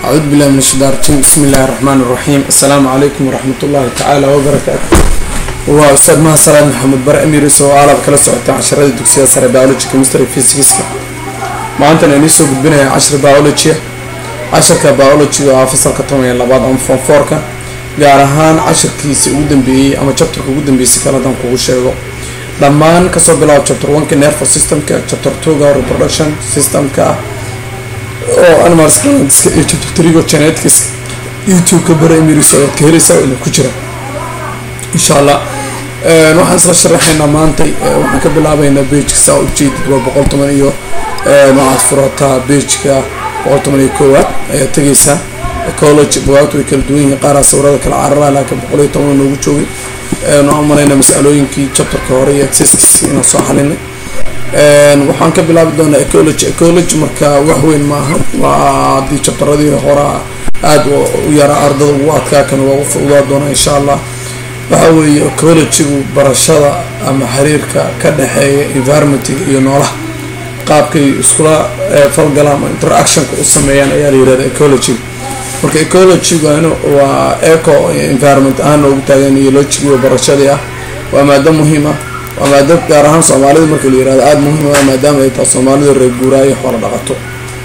أعوذ بالله من الشيطان الرجيم بسم الله الرحمن الرحيم السلام عليكم ورحمة الله تعالى وبركاته waa ustaad maha salaad maxamed bare emirs oo aalab kala socota casharada dugsiyada sare biology chemistry physicska maantana inii soo gudbinaya cashir biology cashirka biology waa fasalka toban iyo labaad ama form fourka gaar ahaan cashirkiisi ugu dambeeyey ama chapterka ugu dambeysay kaladan kugu sheego dhammaan kasoo bilaabo chapter oneka nervous systemka chapter twoga reproduction systemka oo animals planetska iyo chapter threego genetics youtube-ka bare emirs ayaad ka helaysaa ina ku jira insha allah waxaan isla sharaxaynaa maantay waxaan ka bilaabeynaa bejka saa ujeedid waa boqol toban iyo waxaad furataa bejka boqol toban iyo koowaad ayaad tegaysaa ecology bugaagtu way kala duwan yihiin qaaraa sawirada kala carara laakiin boqol iyo toban noogu joogay waxaan maraynaa masalooyinkii chapterka hore iyo exerciskii inaan soo xalinay waxaan ka bilaabi doonaa ecology ecology marka wax weyn maaha waa haddii chapteradii horaa aada u yaraa ardada ugu adkaa kan waa u fududaa doonaa insha allah waxa weeye ecologygu barashada ama xiriirka ka dhexeeya environmentiga iyo noolaha qaabkay iskula falgalaan oo interactionka u sameeyaan ayaa la yirahda ecologyga marka ecologygan waa eco environment ahaan noogu taagan iyo logigiiba barashadii ah waa maado muhiim ah waa maado gaar ahaan soomaalida marka la yirahdo aada muhiim ah maadaama ay tahay soomaalida reer guuraayo xoola dhaqato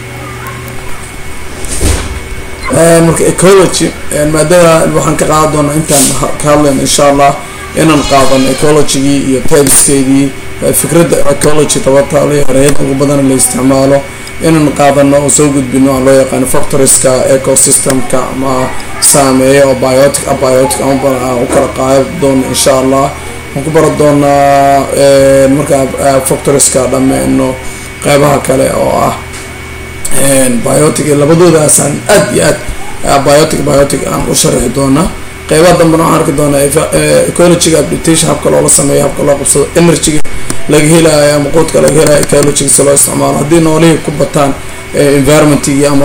marka ecology maadada waxaan ka qaadan doonaa intaan ka hadlayno insha allah inaan qaadano ecologygii iyo tabskeedii fikradda ecology tabataale ereyada ugu badan la isticmaalo inaan qaadano oo soo gudbino aan loo yaqaano factorieska ecosystemka ama saameeya oo biotic abiotic aan u kala qaadi doono insha allah waxaan ku baran doonaa markaa factorieska dhameyno qeybaha kale oo ah biotic labadoodaasaan aad iyo aad biotic biotic aan u sharaxi doonaa qeybaha dambena waxaan arki doonaa ecologyga application habka loola sameeyo habka loo qabsado energyga laga helayo ama quudka laga helayo ecologyga si loo isticmaalo haddii noolihii ku bataan environmentigii ama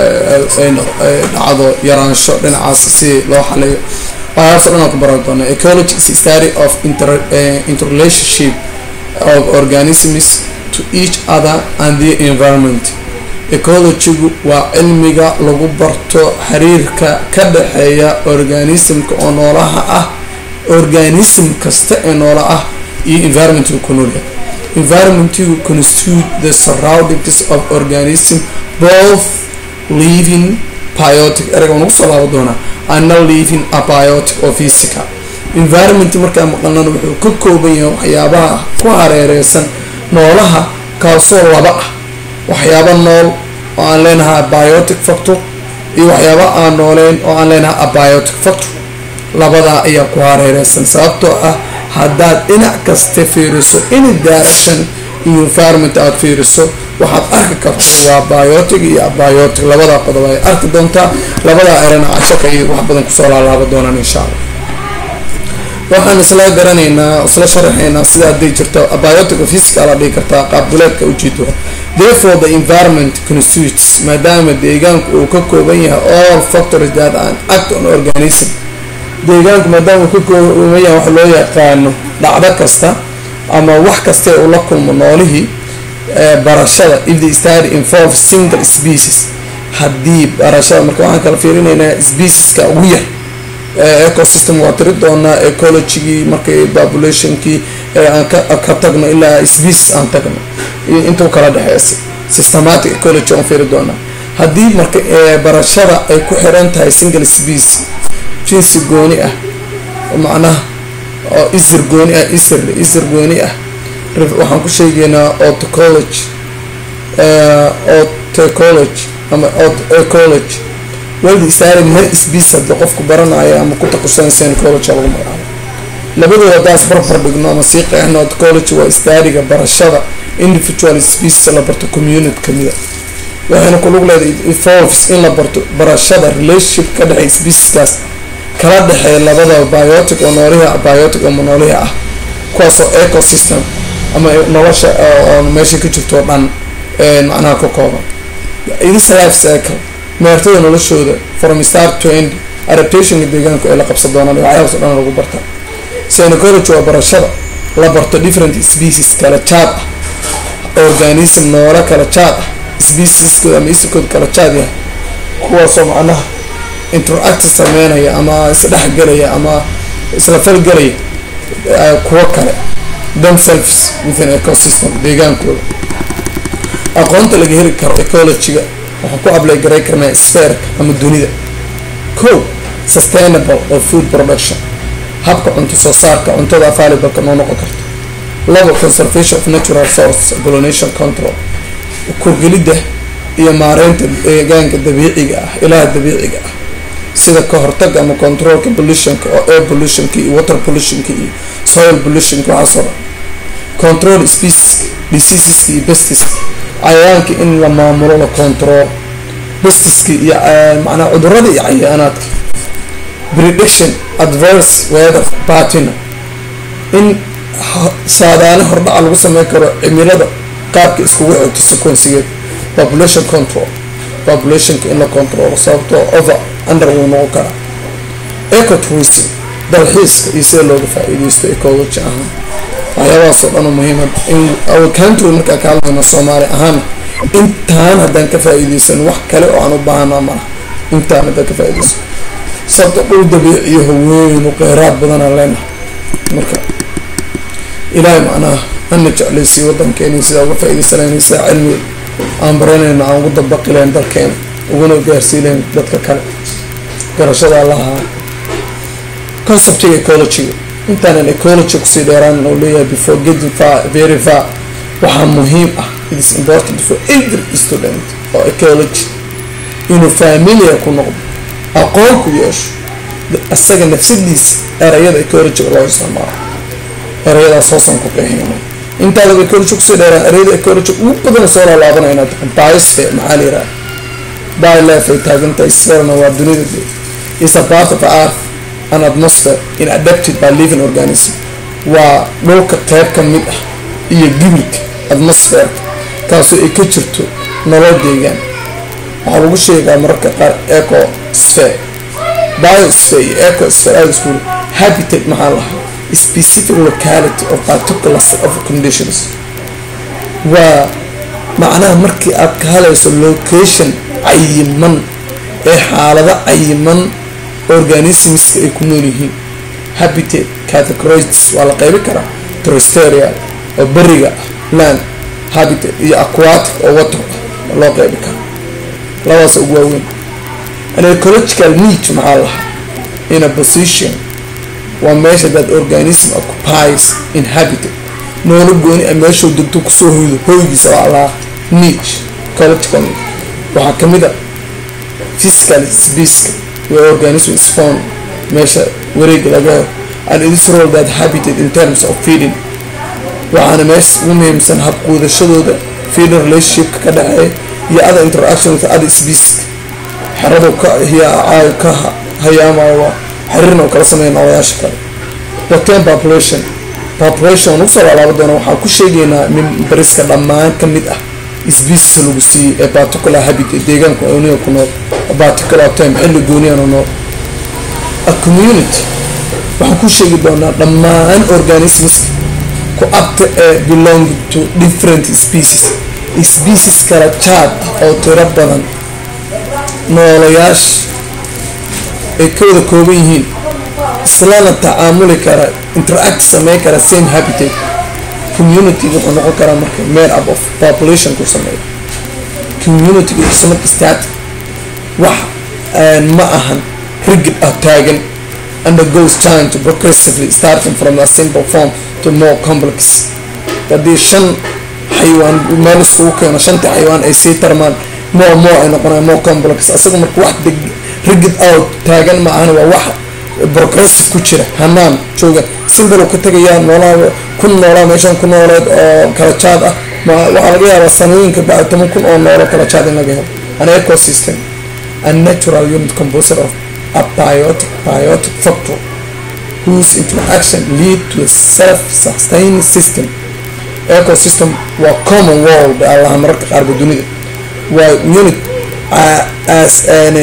dhacdo yaraansho dhinacaas si loo xaleeyo waxaas o dhan aan ku baran doonaa ecology is study of inter interrelationship of organisms to each other and the environment ecologygu waa cilmiga lagu barto xiriirka ka dhexeeya organismka oo noolaha ah organism kasta ee noola ah iyo environmentga ku noolyahay environmentgu constitute the surroundings of organism both living biotic erega waan ugu soo laaba doonaa ana living abiotic oo physical environment markaa maqalnana wuxuu ka kooban yahay waxyaabaha ku hareereysan noolaha kaasoo laba ah waxyaaba nool oo aan leenahay abiotic factor iyo waxyaaba aan nooleyn oo aan leenahay abiotic factor labadaa ayaa ku hareereysan sababtoo ah haddaad dhinac kasta fiiriso any direction iyo environment aada fiiriso waxaad arki karto waa biotic iyo abiotic labadaa qodob ay arki doontaa labadaa erana cashaka iyo wax badan kusoo laalaaba doonaan insha allah waxaan isla garanaynaa isla sharaxaynaa sida hadday jirto abiotic physical a dhihi kartaa qaabduleedka ujeedo therefore the environment constitutes maadaama deegaanku uu ka kooban yahay all factors that an act on organism deegaanku maadaama uu ka kooban yahay wax loo yaqaano dhacdo kasta ama wax kaste uu la kulmo noolihii barashada if the study involve single species haddii barashada marka waxaan kala fiirinaynaa specieska ugu yar ecosystem waa tiri doonaa ecologygii markay populationkii aan ka tagno ilaa species aan tagno iyo intuu kala dhexeysay systematic ecology aan fiiri doonaa haddii marka barashada ay ku xiran tahay single species jinsi gooni ah macnaha oo isir gooni ah isir isir gooni ah waxaan ku sheegaynaa otocology otecology ama ecology waldi isaari mar species hadii qofku baranayo ama ku taqusanaysa ecology lagu magacaabo labadooda haddaas barbar dhigno ama sii qeexno ecology waa istaariga barashada individual species la barto community kamida waxayna kulug leedahay evolves in la barto barashada relationship ka dhexeey specieskaas kala dhexeeya labada biotic oo noolihi biotic oo monoolihi ah kuwaasoo ecosystem ama nolosha oo meesha ka jirto o dhan macnaha ka kooban this life cycle meertada noloshooda from start to end adaptationka deegaanku ay la qabsan doonaan waxyaabas o dhan lagu barta synecology waa barashada la barto different species kala jaad ah organism noola kala jaad ah specieskooda ama isirkooda kala jaad yahay kuwaasoo macnaha interact sameynaya ama isdhexgelaya ama isla falgelaya kuwo kale themselves within ecosystem deegaankooda aqoonta laga heli karo ecologyga waxaan ku ablay garay karnaa sferka ama dunida ko sustainable oo food production habka cunto soo saarka cuntada available-ka noo noqon karta labo conservation of natural source pollination control kurgelidda iyo maareynta deegaanka dabiiciga ah ilaha dabiiciga ah sida ka hortaga ama controlka pollutionka oo air pollutionka iyo water pollutionka iyo soil pollutionka waxaasoo dhan control species diseaseska iyo bestiska cayayaanka in la maamulo la control bestiska iyo macnaa cudurada iyo cayaanaadka prediction adverse weather patina in saadaane hordhaca lagu sameyn karo cimilada qaabka iskugu xigto sequensigeed population control populationka in la controlo sababtoo over under wuu noqon karaa ecotourism dalxiiska iyo sida looga faa-iideysto ecology ahaan waxyaabahaasoo dhan oo muhiima in our country markaa ka hadlayno soomaali ahaan intaan haddaan ka faa-iideysan wax kale oo aan u baahanaa malaha intaan haddaan ka faa-iideysan sababto dhul dabiiciyaho weyn u qeyraad badanaan leenahay marka ilaahay macnaha hana jeclaysiiyo wadankeena sidaa uga faa-ideysanayna sidaa cilmiga aan baranayna aan ugu dabaqi lahayn dalkeena uguna gaarsii lahayn dadka kale garashada allaha conceptiga ecologyga intaanan ecology kusii dheeraan oo leeyahay before getting far very far waxaa muhiim ah it is important for every student oo ecology inuu familiar ku noqdo aqoon ku yeesho isaga nafsadiisa erayada ecologyga loo isticmaalo erayadaas hoosan ku qeexeynay intaada ecology kusii dheeraan erayada ecology ugu badan soo laalaabanaya inaad taqan biosphere maxaa la yiraha biolife ay taagantahay spherna waa dunida is a part of earth an atmosphere in adapted by living organism waa dhulka qeyb ka mid ah iyo gibirka atmosferka kaasoo ay ka jirto nolol deegaan waxaa lagu sheegaa mararka qaar ecosphere biosphere iyo ecosphere aada isku habitat maxaa lahaa specific locality of particular set of conditions waa macnaha markii aad ka hadlayso location cayiman ee xaalado cayiman organismska ay ku nool yihiin habitat categorists waa la qeybi karaa terrestrial oo beriga ah land habitat iyo aquatic oo water ah loo qeybi karaa labadaas ugu waaweyn an ecological need maxaa lahaa in a position waa meesha that organism occupies in habitat noola gooni a meeshuu degto kusoo hoydo hoygiisa waa lahaa niche ecological need waxaa kamid a physical spaceka where organism is found meesha wareega laga helo and it is role that habitat in terms of feeding waxaana meesha ugu muhiimsan habquudashadooda feeding relationshipka ka dhexeeya iyo other interaction with other species xeradu ka hiyaa ka hayaamayo waa xiriirna oo kala sameeya noolayaasha kale waten population population waan usoo laalaaba doona waxaan ku sheegaynaa mimbariska dhammaan ka mid ah species lagu siiyey ee particular habitat deegaanku uniga ku nool particular time xilli gooniyana nool a community waxaan ku sheegi doonaa dhammaan organisms ku abta ee belong to different species species kala jaad ah oo tiro badan noolayaasha ay ka wada kooban yihiin islana tacaamuli kara interact sameyn kara same habitat community wuxuu noqon karaa marka made up of population ku sameeya community is not static wax ma ahan rigid ah taagan undergoes change progressively starting from a simple form to more complex haddii shan xayawaan meel iskugu keeno shantii xayawaan ay sii tarmaan more more ay noqonayaan more complex asaga marka wax deg rigid out taagan ma ahan waa wax progressive ku jira hanaan jooga simple ka tagayaa noolaa kun noolaa meeshan ku nooleed oo kala jaad ah ma waxaa laga yaabaa sanooyinka bacdi toban kun oo noolo kala jaad in laga helo an ecosystem a natural unit composer of a biotic biotic factor whose interaction lead to a self-sustaining system ecosystem waa common world allaha mararka qaarba dunida waa unit as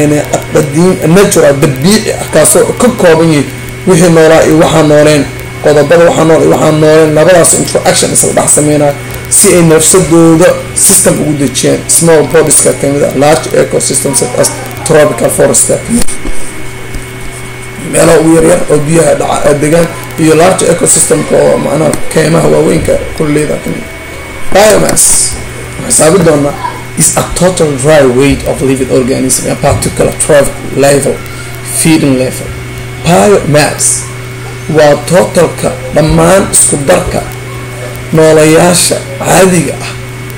natural dabiici ah kaasoo ka kooban yahay wixii noolaa iyo waxaa nooleen qodobada waxaa nool iyo waxaa nooleen labadaas interaction isla dhex sameynayo si ay nafsadooda system ugu dejiyaan small bodieska kamid a large ecosystem such as tropical forest meelaha ugu yaryar oo biyaha dhaca degaan iyo large ecosystemka oo macnaha keymaha waaweynka kulleeda kamid biomass xisaabi doonaa is a total dry weight of living organism a particular trophic level feeding level biomass waa totalka dhammaan isku darka noolayaasha caadiga ah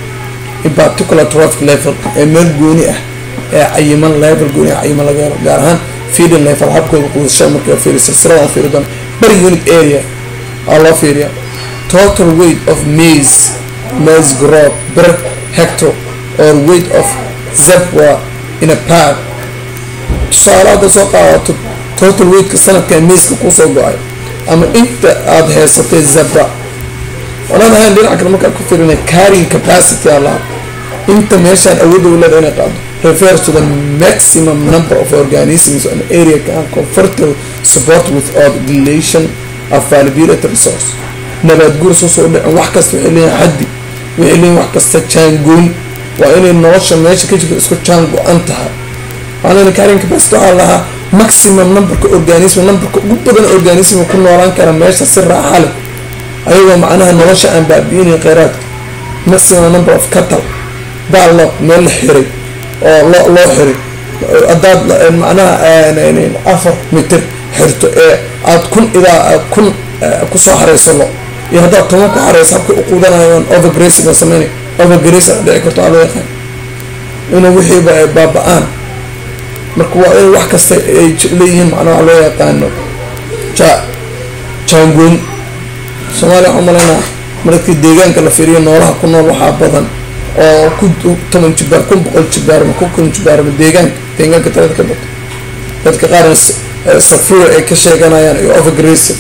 in particular trophic level ee meel gooni ah ee cayiman level gooni ah cayiman laga helo gaar ahaan feeding level habkooda quudasha marka fiiri silsiladan fiiri doona bari unit area aa loo fiiriya total weight of maize maize growth per hectare or weight of zebra in a pack tusaale hadda soo qaadato total weightka sanadka maiska kusoo go-ay ama inta aada haysatay zebra walaan ahayn dhinaca kale markaa ku firinay carrying capacity allah inta meeshaan awoodda u leeda inay qaado refers to the maximum number of organisms an area can comfortable support without dilation of valuability resource nabaad guur soo soo dhicin wax kasta waxay leeyihin xaddi waxay leeyihin wax kasta jaangoyn waa inay nolosha meesha ka jirto isku jaan go-an tahay waana carrying capacity waxaa lahaa maximum numberka organism numberka ugu badan organism ku noolaan kara meesha si raaxa leh ayagoo macnaha nolosha aan baabi'inayn kheyraadka maximum number of cattle baallo meel la xiray oo loo loo xiray haddaad macnaha afar mitir xirto ee aada kun idaa aad kun kusoo xareyso lo iyo haddaad toban ku xareyso habkay u quudanayaan overgracing oo sameynay overgracing a dhici karto aa loo yaqaan inuu wixiiba ay baaba-aan marka waa in wax kasta ay leeyihiin macnaha loo yaqaano ja jaangoyn soomaaliya waxaa umalaynaa markii deegaanka la fiiriyo noolaha ku nool waxaa badan oo ku toban jibaar kun boqol jibaarma ku kun jibaarma deegaanka deegaanka talada ka bato dadka qaarna safir ay ka sheeganayaan iyo overgracing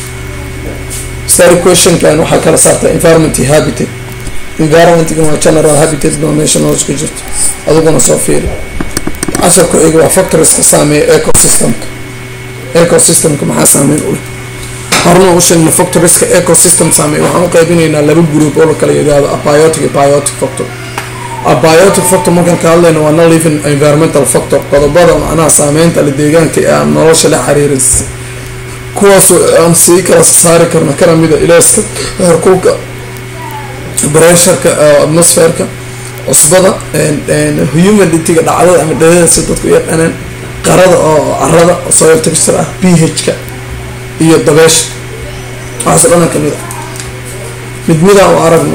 stary questionkan waxaa kala saarta environment iyo habitat environmentgan waa general habitat baa meesha nolosha ka jirto adiguna soo fiiri casar ku xiga waa factoriska saameeya ecosystemka ecosystemka maxaa saameyn u leh horna u sheegna factoriska ecosystem saameeya waxaan u qaybinaynaa laba group oo la kala yidhaahdo abiotic iyo biotic factor abiotic factor markaan ka hadlayna waa no living environmental factor qodobada macnaha saameynta la deegaanka ee aan nolosha la xiriirin kuwaas aan sii kala saari karna kana mida ilaaska heerkulka bresharka atmosferka cusbada humidity-ga dhacdada ama dhalada si dadku u yaqaanaan qarada oo carada soil texture ah ph-ka iyo dabeesha waxaas o dhan kamid a mid midaan u aragno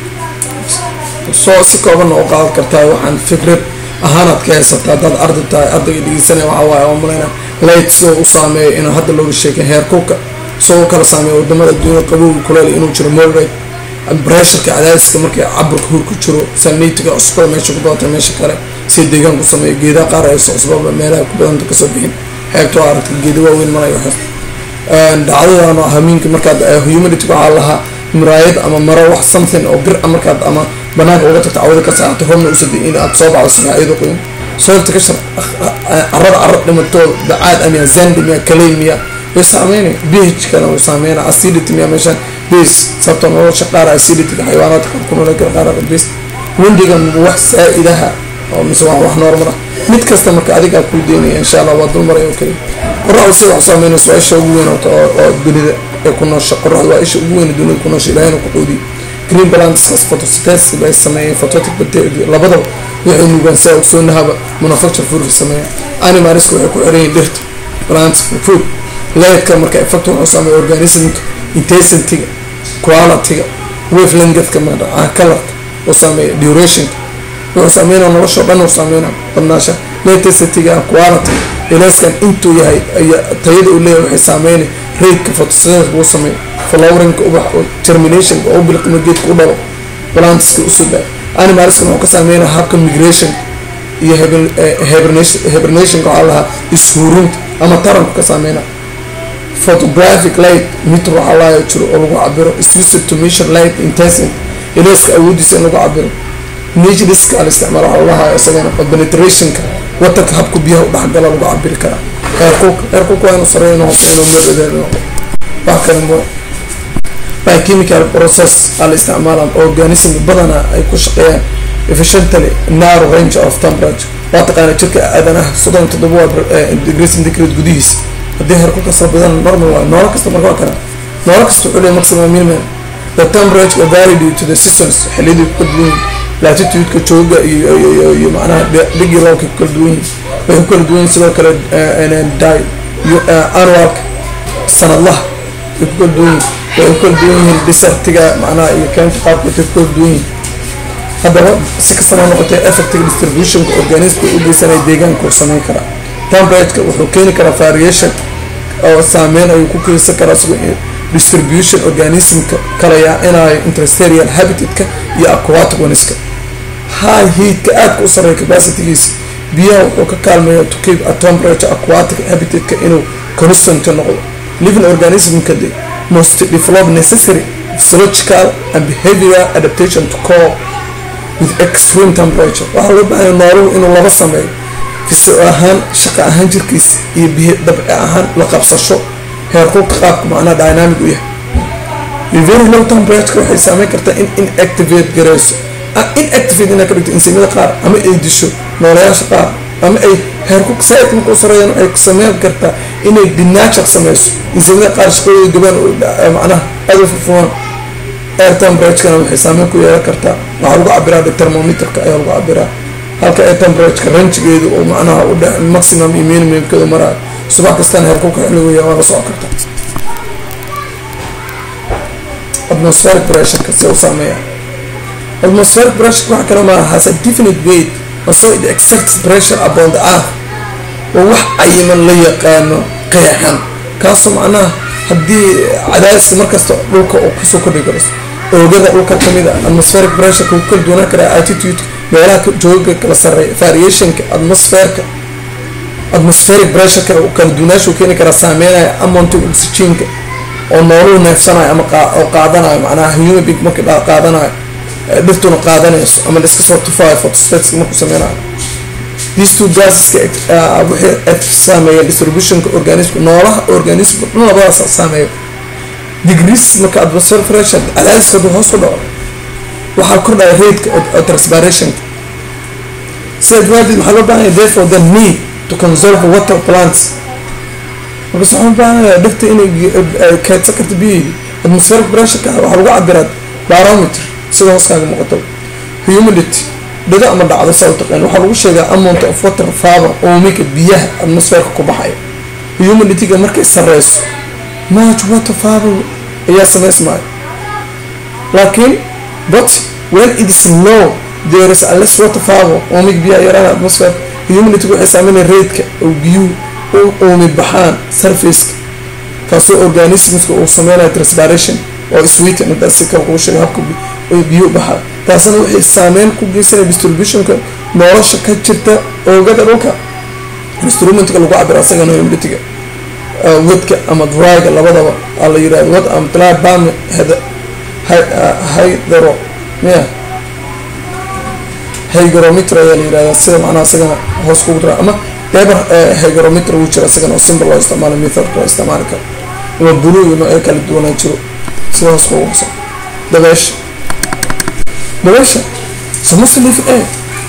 soo si koobanna u qaadan kartaa waxaan fikrad ahaanaad ka haysataa haddaad ardi tahay ardayga dhegeysanaya waxaa waaye oo malayna light sidoo u saameeya inuu hadda looga sheekay heerkulka soo u kala saameeya wadamada adduunyada qabowga kuleel inuu jiro moderate bresharka cadaadiska markii caburka hur ku jiro sanitiga cusbada meesha ku badanta meesha kale sida deegaan ku sameeya geedaha qaar ayso cusbaba meelaha ku badanta kasoo bixin heebtoo aragta geeda waaweyn malayo xir dhacdadan hamiinka markaad humidity waxaa lahaa muraayad ama maro wax something oo bir markaad ama banaanka uga tagta cawada ka saarta horna usada in aad soo baxdo subax iyadoo qoyan soolta ka shar carada carad dhimatoo dacaad amiya zandi miya kaley miya way saameynaya bh kana uu saameynaya acidity miya meeshaan base sababtoo nolosha qaar acidityga xayawaanaadka qaar ku nool qaar base windiga wax saa-idaha oo mise waa wax normal ah mid kasta marka adigaa kuu deynaya insha allah waa dulmaray oo kaliya qoraxda sida wax saameynaysa waa isha ugu weyn oo dunida ee ku noosha qoraxda waa isha ugu weyn dunida ku noosha ilahayna ku quudiy green balanceskaas photosynthesis bay sameeyeen phototic bacteria labadaba waxay nuugaan saa ogsoonahaba manufacture food sameeya animalska waxay ku xiran yihiin dhirta plants food leedka marka effect wuxuu saameeya organismka intensityga qualityga wavelengthka magaca colorka uu saameeya durationka wuxuu saameynaya nolosha dhan uu saameynaya badnaasha intensityga quality ilaaskan intuu yahay tayada uu leeyahay waxay saameynay raidka photosynthesis uu sameeyo flowerinka ubax germinationka oo bilqima geedka u dhalo plantiska usoo daa animalskan wuxuu ka saameynaya habka migration iyo hibernationka waxaa lahaa ishuurinta ama taranku ka saameynaya photographic light mitr waxaa lahaa jiro oo lagu cabiro is to measure light intensity ilaaska awoodiisa in lagu cabiro naturaliska al isticmaal waxaa lahaa isagana penetrationka watarka habka biyaha u dhexgala lagu cabiri karaa heerkulka heerkulka waa inuu sareeyo inuu hoose inuu meedeed wax kale mo by chemical process al isticmaala organism badana ay ku shaqeeyaan efficiently narrow range of temperature waa taqaana jirka aadanaha soddon toddoba waa degrees centigrade gudihiisa haddii heerkulka soo badan normal waa noolo kasta marka waa kana noolo kasta wuxuu leeyahay maximum minimum the temperature vary due to the seasons xilliyadii ku kala duwan yihiin latitude-ka jooga iyo iyo iyo macnaha dhigi roobka ku kala duwan yihiin waxay ku kala duwan yihiin sidoo kale di annualka sanadlaha way ku kala duwan yihiin waxay ku kala duwan yihiin desertiga macnaha iyo keenta qaabka waxay ku kala duwan yihiin haddaba si kastaba noqotay effective distributionka organismka u geysanaya deegaanka uu sameyn karaa temperatureka wuxuu keeni karaa variation oo saameyn ayuu ku keensan karaa isagoo distribution organismka kala yaacinayo interstarial habitatka iyo aquatic waniska high heatka aadka u sareeya capacitygiisa biyaha wuxuu ka kaalmeeya to keep a temperature aquatic habitatka inuu constant noqdo living organismka de must develop necessary physiological and behavioral adaptation to cope with extreme temperature waxaa loo baahanya nooluhu inuu laba sameeyo fisio ahaan shaqo ahaan jirkiisa iyo dabci ahaan la qabsasho heerkulka qaabka macnaha dynamic u yahay very low temperature waxay saameyn kartaa in inactivate gareyso inactivate inaa ka dhigto insimada qaar ama ay disho noolayaasha qaar ama ay heerkulka saaid markuu sareeyaan waxay sameyn kartaa inay dinaajaq sameyso insimada qaar shaqadooda gabaan macnaha aada u furfumaan air temperaturena waxay saameyn ku yeelan kartaa waxaa lagu cabiraa thermometerka ayaa lagu cabiraa halka air temperatureka ranjigeedu oo macnaha u dhe maximum iyo minimumkeedu maraayo subax kastana heerkulka xilligoya waa la socon karta atmospheric pressureka se u saameeya atmospheric pressureka waxa kale maaha has a definite weight and so it exerts pressure upon the earth oo wax cayiman la yaqaano qeexan kaasoo macnaha haddii cadaadiska markasta dhulka oo kusoo kordhi karayso oogada dhulka kamid a atmospheric pressureka ku kala duwanaan karaa attitude meelaha jooga kala sareeya variationka atmosferka atmospheric pressureka kala duwanaashu keeni karaa saameynaya amonta oxygenka oo nooluhu neefsanayo ama oo qaadanayo macnaha human being markii qaadanayo dhirtuna qaadanayso ama la iska soo tufayo photospherics markuu sameynayo these two gaseska waxay saameeya distributionka organismka noolaha organismka dhan labadaas saameeyo degrees marka atmospheric pressure cadaadiska hadduu hoos ku dhaco waxaa kordhaya raidka oo transpirationka sida dawaadeed waxaa loo baahanya therefore the need to conserve water plants markaas waxaan baahanayaa dhirta inay kaydsan karta biyaheedi atmospheric pressureka waxaa lagu cabiraa barometer sida hooskaaga muuqato humidity dhido ama dhacdo saa u taqaan waxaa lagu sheegaa amount of water faber oomika biyaha atmosferka ku baxaya humidityga markay sareyso much water faber ayaa sameysmaayo laakiin but when it is low there is a less water faber oomika biyaha yaraan atmosferka humidityga waxay saameynaya raidka oo biyuhu u uumi baxaan surfaceka kaasoo organismska uu sameynayo transpiration oo sweeten intaas si kale kuu sheega habka biyuu baxaa taasna waxay saameyn ku geysanaya distributionka nolosha ka jirta oogada dhulka instrumentka lagu cabiro asagana humiditiga wadka ama dryga labadaba aa la yirahdo wad ama tla bam hydro ya hygrometer ayaa la yirahdaa sida macnaha isagana hoos kugu dira ama deber hygrometer wuu jira isagana oo simple loo isticmaalo method loo isticmaali karo ama blue iyo noocyo kala duwanaa jiro sida hoos kugu hosa dabeesha dabeesha samase living air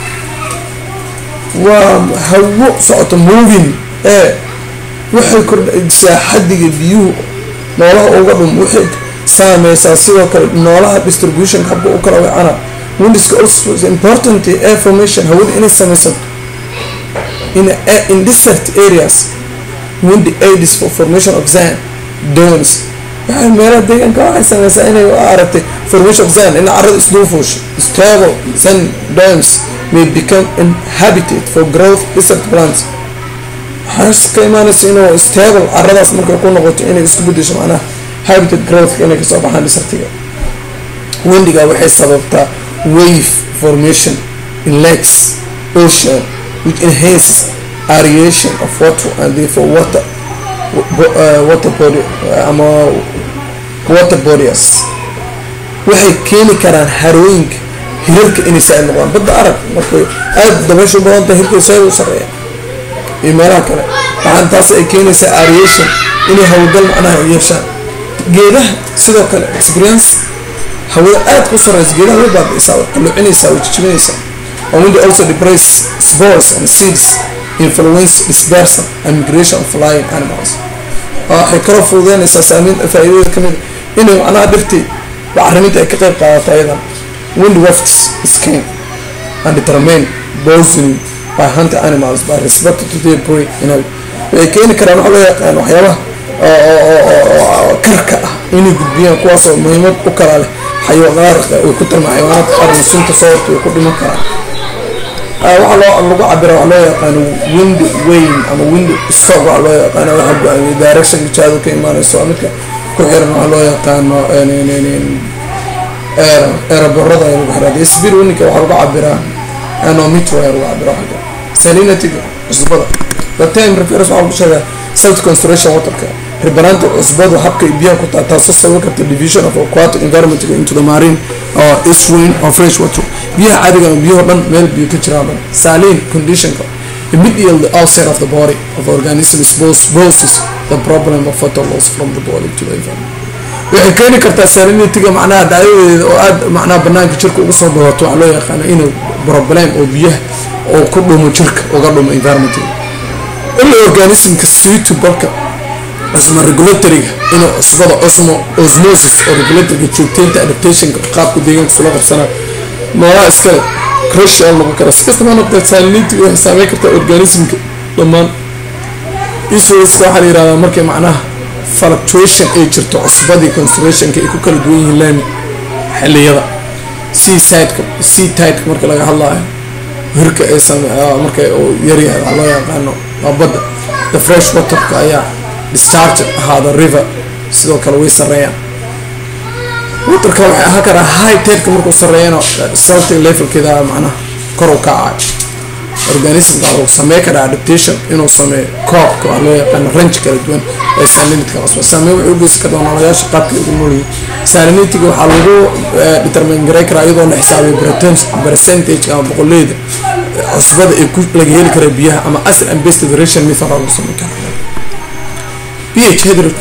waa hawo socoto moving air waxay kordhaysaa xadiga biyuhu noolaha uga dhum waxay saameysaa sidoo kale noolaha distribution habka u kala wecana windiska also is important air formation hawada inay sameysato in, in desert areas windy aids for formation of sand domes waxay meelaha deegaanka waxay sameysaa inay aragtay formation of sand in carada isduufuusho stable sand domes may become inhabited for growth desert plants waxaas ka imaanaysa inuu stable caradaas markay ku noqoto inay isku bedesho macnaha habitat growth inay kasoo baxaan desertiga windiga waxay sababtaa wave formation in lakes ocean which enhances aeration of water and therefore water uh, water body ama water bodies waxay keeni karaan harooyinka hirarka inay saaid noqdaan badda arag markay aada dabaysha u badanta hirka saaid u sareeya iyo meelaha kale waxaan taas ay keenaysaa aeration inay hawlgal macnaha yeeshaan geedaha sidoo kale experience hawada aada ku sareysa geedaha way baabiisaa way qalluucinaysaa way jijibinaysaa or when they also depress spores and seeds influence dispersal and migration of flying animals waxay kaloo fududeynaysaa saamiin faa'iidada ka mid inay macnaha dhirtii bacriminta ay ka qayb qaadato ayadan wind wafts skin and determine poisoning by hunter animals by respect to their prey inay waxay keeni karaan waxa loo yaqaan waxyaabaha karka ah inay gudbiyaan kuwaasoo muhiimad u kala leh xayawaanaadka ay ku tilmaa xayawaanaadka qaarna sunta sababta ay ku dhiman karaan waxaa loo lagu cabira waxaa loo yaqaano wind wayne ama wind stock waxaa loo yaqaano waxaa go-aamiya directionka jaadu ka imaanayso midka ku xiran waxaa loo yaqaano eeraborada ayaa lagu xiraa dee speed winninka waxaa lagu cabiraa anometro ayaa lagu cabira waxaa salinity cusbada the time refers waxaa lagu sheegaa self constellation waterka ribanaanta cusbadu habka biyaha ku taa taasoo sababi karta division of aquatic environment into the marine or estuarine or fresh water biyaha caadiga ama biyaho dhan meel biyo ka jiraan dhan saline conditionka immediately the outside of the body of organisms poses the problem of water loss from the body to the environment waxay keeni kartaa salinityga macnaha dhacdadeeda oo aada macnaha banaanka jirka uga soo badato waxaa loo yaqaano inuu problem oo biyaha oo ku dhumo jirka uga dhumo environment ila organismka suitable-ka cusmo regulatoryga inuu cusbada cusmo osmosis oo regulatorga joogteynta adaptationka qaabka deegaanka sula qabsanaa noolaha iskale crucial lagu kara si kastaba noqdee salinity waxay saameyn kartaa organismka dhammaan isoska waxaa la yihahdaa markay macnaha fluctuation ay jirto cusbadii concentrationka ay ku kala duwan yihiin laami xiliyada seasideka seatideka marka laga hadlaayo hirka ay same marka uu yaryahay waxaa loo yaqaano waa badda the fresh waterka ayaa discharge ahaada river sidoo kale way sareeyaan waterka waxay ahaan karaa high tedka markuu sareeyana salting levelkeeda macnaha kor u kacay organismka wuxuu samey karaa adaptation inuu sameeyo koobka waa loo yaqaano range kala duwan ee salinitka cusba saameyn waxay ugeysan kartaa noolayaasha qaabkay ugu noolyihiin salinitiga waxaa lagu determine garay karaa iyadoo la xisaabiyo percentage ama boqoleyda cusbada ee laga heli kara biyaha ama acid and base deterration method lagu sameyn karaa pH hydrogen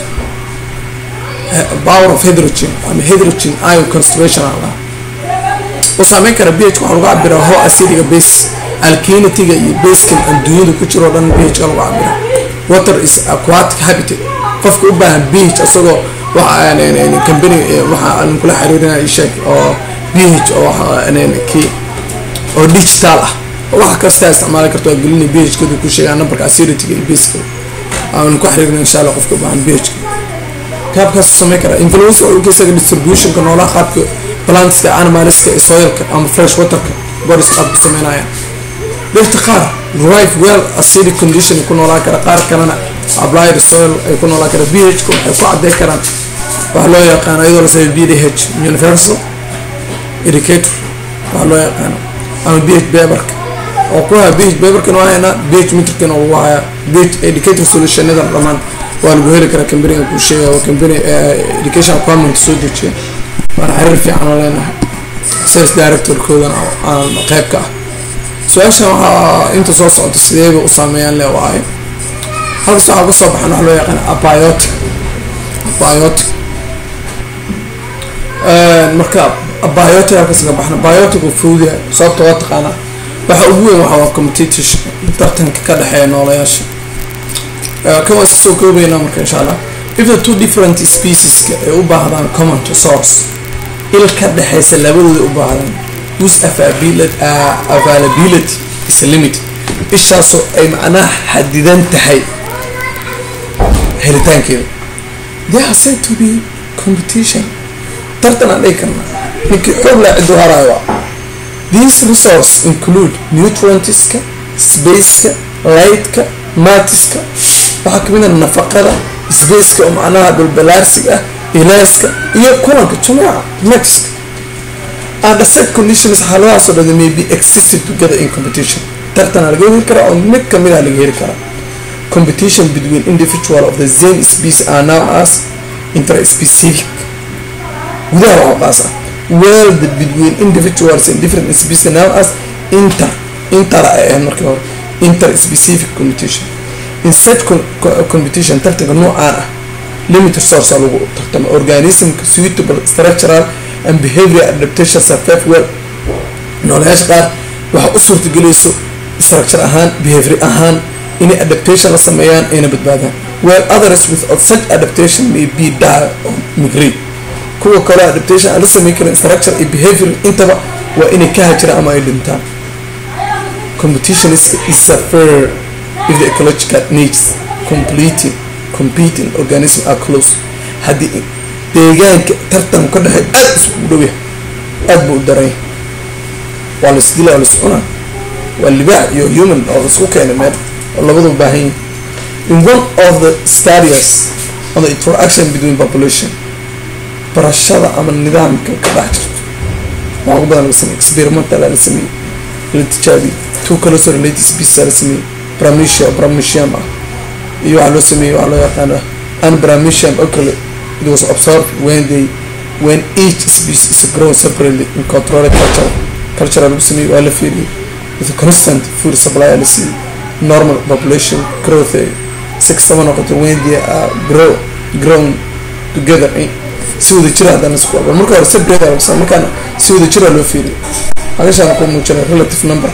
power of hydrogen ama hydrogen ion concentration aan lahaa oo saameyn kara pH waxaa lagu cabiraa ho acidiga base alkinitiga iyo baskan adduunyada ku jiroo dhan pH ka lagu cabira water is aquatic habitat qofka u baahan pH isagoo company waxa aan kula xiriirinaya sheeg oo pH oo ki oo digital ah waxa kasta isticmaali karto waa gelinay pH kadu ku sheegaa numberka acidityga iyo baska aan ku xiriirina insha allah qofka u baahan pH qaabkaas sameyn kara influence oo ukeysaga distributionka noolaha qaabka plantska animalska ee soilka ama fresh waterka boris qaabku sameynayaan dhirta qaar rife well acidic condition ku noolaan kara qaar kalena applied soil ay ku noolaan kara ph ku waxay ku cadey karaan waxaa loo yaqaano iyadoo la sameeyo bdh universal indicator waxaa loo yaqaano ama ph paperka oo ku haya ph paperkan waa haynaa ph meterkana lagu haya ph indicator solutionada dhammaan waa lagu heli karaa companiga kuu sheegaya waa company education requirement soo dejiya waana xiriir fiican oo leenahay sales directorkoodana aan qayb ka ah su-aashan waxaa inta soo socota sideeba u saameeyaan le waayo halkas waxaa kasoo baxan waxa loo yaqaan abiotic abiotic marka abiotic halkas ka baxna biotic uu fududahay sababta waa taqaanaa waxa ugu weyn waxa waa competition tartanka ka dhexeeya noolayaasha kan waa iska soo koobaynaa marka insha allah if the two different specieska ay u baahdaan common source il ka dhexeysa labadooda u baahdaan whose availability is limited ishaasoo ay macnaha xadidan tahay helitaankeeda they are said to be competition tartan aan dhigi karna ninkii xoog laa ciduu haraayo waa these resource include nutrientska spaceka lightka matiska waxaa kamid a nafaqada spaceka oo macnaha dhulbalaarsiga ah ilaaska iyo kulanka jumaaca maxiska under set conditions xaaladahaasoo dhan may be existed together in competition tartana laga heli karaa oo mid kamid ah laga heli karaa competition between individual of the same species are now as interspecific gudaha waxa qaas ah world between individuals in different species now as inter inter ay ahayd markii hore interspecific competition in such competition tartanka noocaan ah limited source lagu tartama organismka suitable structural and behavioral adaptation survive well noolayaasha qaar waxa u suurtagelayso structure ahaan behavior ahaan inay adaptation la sameeyaan ayna badbaadaan well others without such adaptation may be die or migrate kuwa kaleo adaptation aan la sameyn karin structure iyo behavior intaba waa inay ka hajiraan ama ay dhintaan competition is, is a fair if the ecological needs completing competing organism are close haddii deegaanka tartan ka dhexey aada isku dhow yahay aada buu u daran yahay waa la isdila waa la is cunaa waa libaax iyo human oo isku keenay meel oo labadu baahan yihin in one of the stadias on the interaction between population barashada ama nidaamka ka dhex jirto waxaa ugu badan laga sameeyey experimental la sameeyey la tijaabiyey two close related species la sameeyey bramicia bramicium ah iyo waxaa loo sameeyey waxaa loo yaqaana unbramicium oo kale it was observed when they when each species is grown separately in controlled culture culture lagu sameeyey waa la fiiriyey with a constant food supply la siiyey normal population growth si kastaba noqoto when they are grow grown together si wada jira haddana isku aba marka hore separate lagsa markaana si wada jira loo fiiriyey hagashaan ku muujinay relative number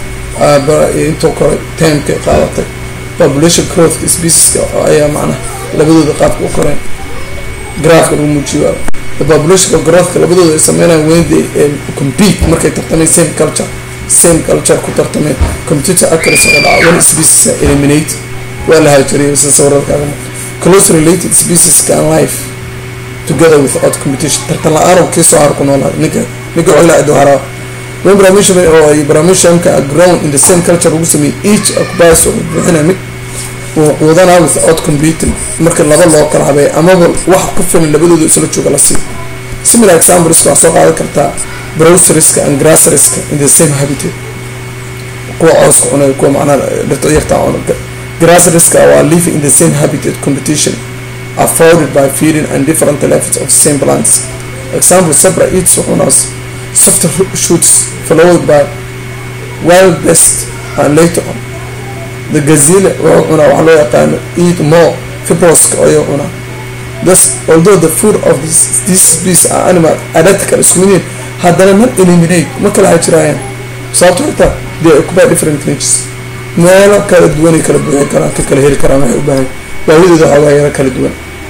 intuu koray timeka qaadatay population growth specieska ayaa macnaha labadooda qaabka u koreen graafka lagu muujiyo the population growthka labadooda ay sameynayaan when they compete markay tartameen same culture same culture ku tartameen computer accuracy oo dhaca one species eliminate waa la hajiriyay sida sawirarkaaga close related species can life together without competition tartan la-aan oo kiisoo har ku noolaa ninka ninka xilla cidoo haraa when bramisham oo ay bramisham are grown in the same culture lagu sameeyey each occupies oo buuxina mid uu quudanaa without competing marka laba loo kala habeey amaba wax ku filan labadooda isla jooga la siiyo similar examples waxaa soo qaadan kartaa browseriska and grasseriska in the same habitat kuwa cooska cunay kuwa macnaha dhirta yartaa cuna grasseriska waa living in the same habitat competition afforded by feeding and different levels of same plants example sabra eats wuxuunaas softer shoots followed by wild best and later on the gazelle wuxuu cunaa waxaa loo yaqaano eat more fibroska ayuu cunaa thus although the food of this, these species are animal identical isku mid yihiin haddana not eliminate ma kala hajiraayaan sababto xitaa they occupy different niches meelo kala duwanay kala buuxin karaan ka kala heli karaan waxay u baahan baahidooda xoogaa yaro kala duwan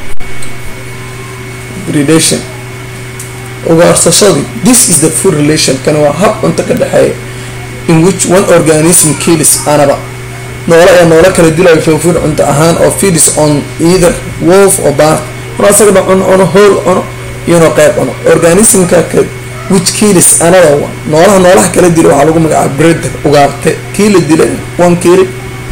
predation ugaarsashadii this is the food relation kan waa hab cunto ka dhexeeya in which one organism kills anaba noole ee noole kala dilayo for food cunto ahaan oo feeds on either wolf or bar mar asagana cuno cuno hool cuno iyonoo qeyb cuno organismka ka which kills anaba noolaha noolaha kala dila waxaa lagu magacaaba breeder ugaarte kii la dilay one kili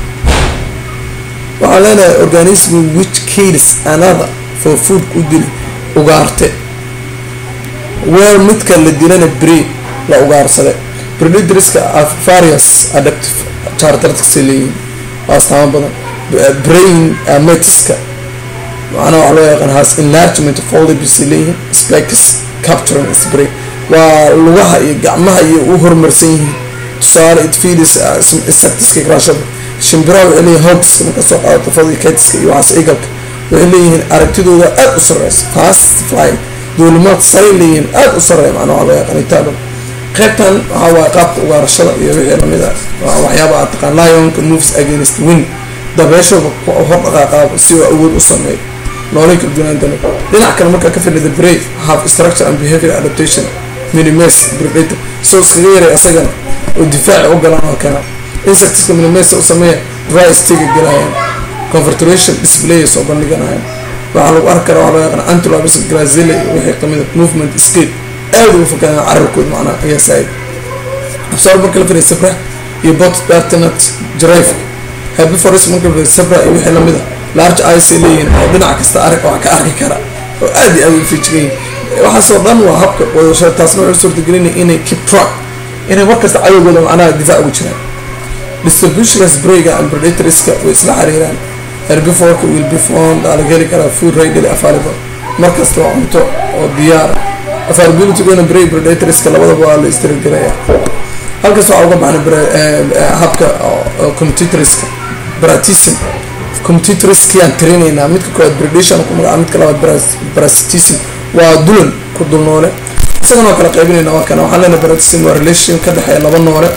waxaa leenahay organism which kills another for food u dili ugaarte weer midka la dilana bri la ugaarsaday predatorska various adaptive characteristics leeyihiin waa astaamo badan brain metiska macnaha waxaa loo yaqaan has enlargement foldabs leeyihiin spikes capturing spray waa lugaha iyo gacmaha iyo u horumarsan yihiin tusaale it feeds insectiska grashada shimbiraha waxay leeyihin hogska marka soo qaadato fodiketiska iyo waxaas egalka waxay leeyihiin aragtidooda aada u sareysa fast fly duulimaad saray leeyihiin aada u sareeya macnaha waxaa loo yaqaan italian qaybtan waxaa waaye qaabka ugaarashada iyo wixii lamid ah waa waxyaaba aad taqaan lionka moves against wind dabeeshooda hor dhaqaaqaaba si oo awood u sameeyo noolay kala duwanaantana dhinac kale markaa ka fadhida brave have structure and behavior adaptation minimes predator soo iskaga yaray asagana oo difaaci u galaan oo keena insectska minimes u sameeya dry stiga galayaan convertration display soo bandhiganayaan waxaa lagu arki karaa waxaa loo yaqaan antilopes grazilla iyo wixii kamida movement scale aada ugu fakadaan carabkood macnaha ayaa saaid absaar marka la firiya sabra iyo bot dartinat jirayfka herbivores marka la firiya sabra iyo wixii lamid a large eyes ay leeyihiin oo dhinac kasta arag wax ka arki kara oo aada iyo aada u fijigan yihin waxaasoo dhan waa habka wadashada taasna waxay suurtagelinaya inay keep track inay markasta cadowgooda macnaha difaac ugu jiraan distributionka sprayga and predatorska way isla xiriiraan herbivorka will be found aa laga heli karaa food readily available markasta waa cunto oo diyaara availabilitygona bray predatorska labadaba waa la istirgelaya halkaas waxaa uga baxnay habka competitorska bratism competitorskiaan tirinaynaa midka koowaad predation ku magaca midka labaad brasitism waa dulan ku dul noole isagana waa kala qaybinayna waa kana waxaan leenahay bratism waa relation ka dhexeeya laba noole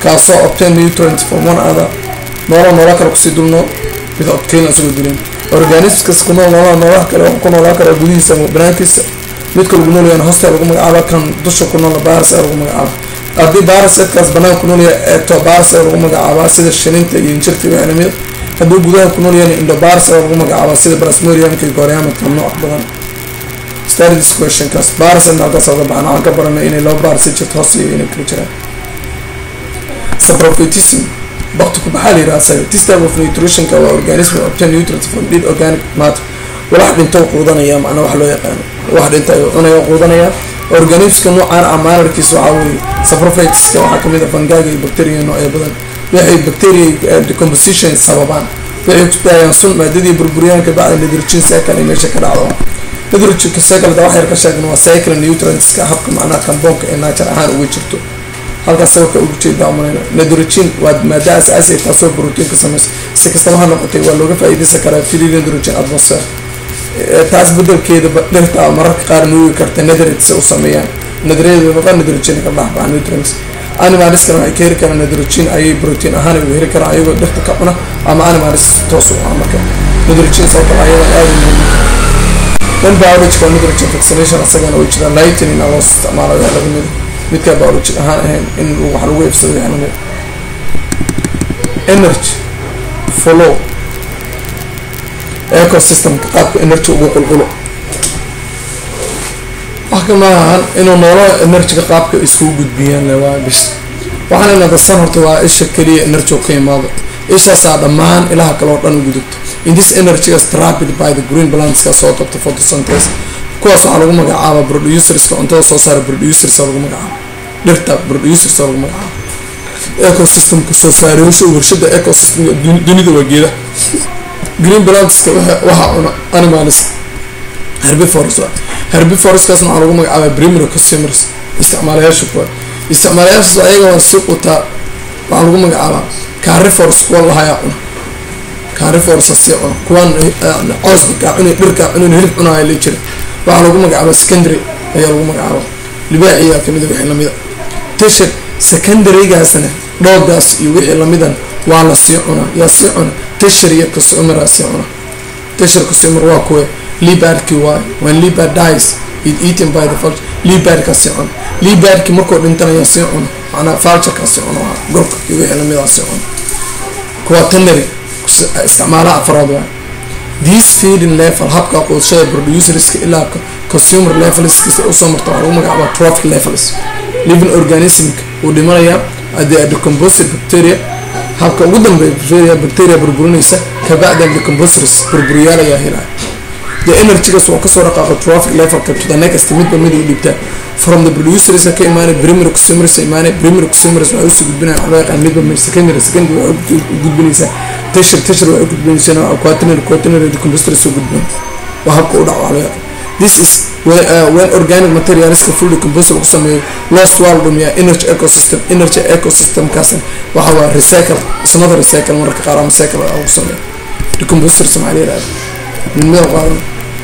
kaasoo obtain nutrients from one other noola noola kale kusii dulnool mid obtain isagoo dilin organismkas ku nool noolaa noolaha kale ku noolaan kara gudihiisa ama banaankiisa midka lagu noolyahan hoosta lagu magacaaba kan dusha ku nool baras lagu magacaaba haddii barasetkaas banaan ku noolyahay ectobars lagu magacaabaa sida shininta iyo injirta iyo lamid haddii gudaha ku noolyahan indobars lagu magacaabaa sida brasmoriumka iyo goryaamadka nooc badan study this question kaas baraset halkaas oga baxan waxaan ka baranay inay laba baras jirto hoos iyo inay kala jiraan saprophytism bakti ku baxaa la yidhaha asaga this type of nutritionka waa organism obtain nutrients from dead organic matter walax dhinto quudanaya macnaa wax loo yaqaano wax dhinta ayuu cunaya quudanaya organismka noocaan ah maanarkiisa waxaa weeye saprophytiska waxaa kamid ah fangaga iyo bacteria noocyo badan waxay bacteria decomposition sababaan waxay ku daayaan sun maadadii burburiyaanka bacda nitrogen cycle ay meesha ka dhacdo nitrogen cycle da wax yar ka sheegna waa cycle nutrientska habka macnaha kamboonka ee naajar ahaan uga jirto halkaas sawirka ugu jeeda umanayna nitrogen waa maada asaasi taasoo protein ka sameysa si kastaba ha noqotay waa looga faa'iideysan karaa free nitrogen atmosphere taas bedelkeeda dhirta mararka qaar nuugi karta netherits u sameeyaan netheriyada noqon nitrogen ka dhexbaxa nutrients animaliskana waxay ka heli karaan nitrogen ayay protein ahaan uga heli karaan ayagoo dhirta ka cuna ama animalis toos u cuna marka nitrogen sababta ayada aada muhiim dan biological nitrogen vaccination asagana way jiraan lightning loo isticmaalo yaa laga mid midka biologic ahaan ahayn in wax lagu iibsado yaa lamid energy flow ecosystemka qaabka energy ugu qulqulo wax kama ahan inuu noolo energyga qaabka iskugu gudbiyaan le waa bis waxaana nadasan horta waa isha keliya energy ka imaado ishaasaa dhammaan ilaha kale oo dhan u gudubto in this energy is trapped by the green plantska soo qabta photosynthesis kuwaas waxaa lagu magacaaba producerska cuntada soo saara producers lagu magacaabo dhirta producers lagu magacaabo ecosystemka soo saarayosha warshada ecosystemka dunida waa geeda green plantska waxaa cuna animals herbivores herbivoreskaasna waxaa lagu magacaaba primary consumers isticmaalayaasha kuwa isticmaalayaashaas ayaga waa si qutaa waxaa lagu magacaabaa carifors kuwa lahayaa cuna cariforsa sii cuna kuwan cooska kaa cunay dhirkaa cunan hilib cunaya la jira waxaa lagu magacaaba secondary ayaa lagu magacaaba libaaciyaa kamida wixii lamida tashir secondarygaasna dhoogaas iyo wixii lamidan waa la sii cunaa yaa sii cuna tashir iyo consumeraa sii cuna tashir consumer waa kuwe libadki waay when libad dies it eaten by the vulture libadka sii cuna libadki markuu dhintanayaa sii cuna macnaa vultureka sii cuna waa gorka iyo wixii lamidaa sii cuna kuwa tanary isticmaalaha afraad waay this feeding level habka quudashada producerska ilaa consumer levelskiisa usoo marta waxaa lagu magacaaba trophic levels living organismka uu dhimanayaa the decomposed bacteria habka ugu dambeeya bacteria bacteria burburinaysa kabacdan decomposters burburiyaal ayaa helaya the energygas waa kasoo dhaqaaqa trophic levelka to the next midba mid u dhibtaa from the producers ka imaanay primary consumers imaanay primary consumers waxay usoo gudbinaya waxaa loo yaqaan midba mid secondary secondary waxay gudbinaysaa tashir tashir waxay gudbinaysaa quaternary quaternary decomposters soo gudbin waa habka u dhac waxaa loo yaqaan this is when, uh, when organic materialska full decomposer lagu sameeyo loss waa la dhumiyaa energy ecosystem energy ecosystemkaasna waxa waa recycle isnada recycle mararka qaar ama cycle lagu sameeyo decomposters maxaa la yihahda midmada qaadan